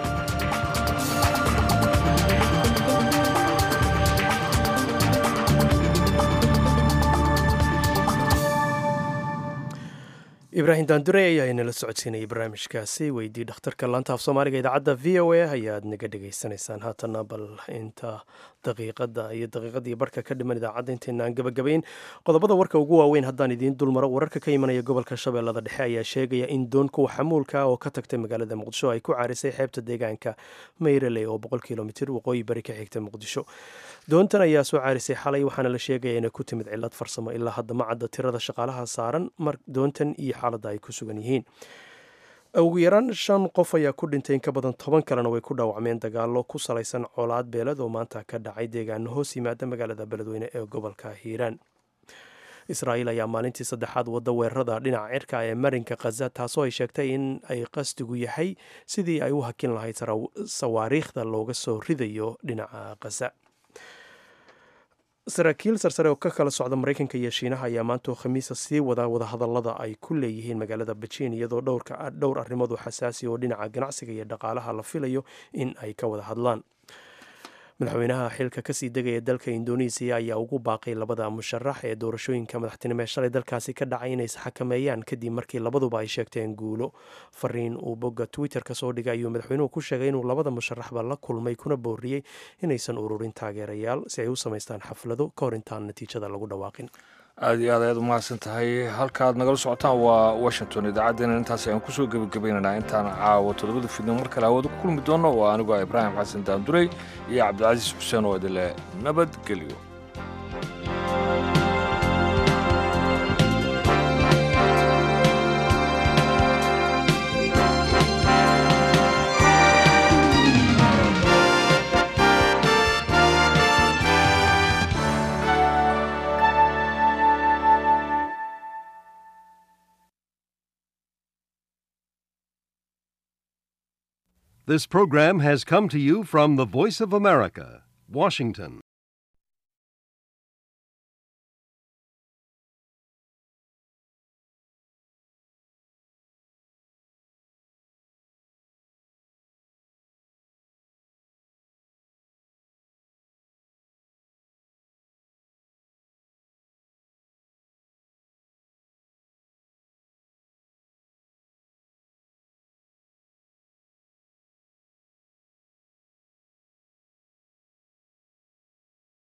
ibraahim daandure ayaa inala socodsiinayay barnaamijkaasi weydii dhakhtarka laanta af soomaaliga idaacadda v o a ayaad naga dhegaysanaysaan haatana bal inta daqiiqada iyo daqiiqadii barhka ka dhiman idaacadda intaynaan gabagabayn qodobada warka ugu waaweyn haddaan idiin dulmaro wararka ka imanaya gobolka shabeellada dhexe ayaa sheegaya in doon kuwa xamuulka oo ka tagtay magaalada muqdisho ay ku caarisay xeebta deegaanka mayraley oo boqol kilomitir waqooyi bari ka xigta muqdisho doontan ayaa soo caarisay xalay waxaana la sheegaya inay ku timid cilad farsamo ilaa hadda ma cadda tirada shaqaalaha saaran mar doontan iyo xaaladda ay ku sugan yihiin ugu yaraan shan qof ayaa ku dhintay in ka badan toban kalena way ku dhaawacmeen dagaalo ku salaysan colaad beeled oo maanta ka dhacay deegaano hoos yimaada magaalada beledweyne ee gobolka hiiraan israa'iil ayaa maalintii saddexaad wadda weerarada dhinaca cirka ee marinka khaza taasoo ay sheegtay in ay qasdigu yahay sidii ay u hakin lahayd sawaariikhda looga soo ridayo dhinaca khaza saraakiil sarsare oo ka kala socda maraykanka iyo shiinaha ayaa maanta oo khamiisa sii wada wadahadallada ay ku leeyihiin magaalada bejiin iyadoo dhowr arrimood oo xasaasi oo dhinaca ganacsiga iyo dhaqaalaha la filayo in ay ka wada hadlaan madaxweynaha xilka kasii degaya dalka indonesiya ayaa ugu baaqay labada musharax ee doorashooyinka madaxtinimo ee shalay dalkaasi ka dhacay inay isxakameeyaan kadib markii labaduba ay sheegteen guulo fariin uu bogga twitter ka soo dhigay ayuu madaxweynuhu ku sheegay inuu labada musharaxba la kulmay kuna booriyey inaysan ururin taageerayaal si ay u samaystaan xaflado ka hor intaan natiijada lagu dhawaaqin aada iyo aad ayaad umahadsan tahay halkaad nagala socotaan waa washington idaacaddeenna intaas ayaan kusoo gebagabaynaynaa intaan caawo toddobada fidnimo mar kale hawada ku kulmi doono waa anigoo ibraahim xasan daandurey iyo cabdicasiis xuseen oo idinle nabadgelyo This program has come to you from the Voice of America, Washington.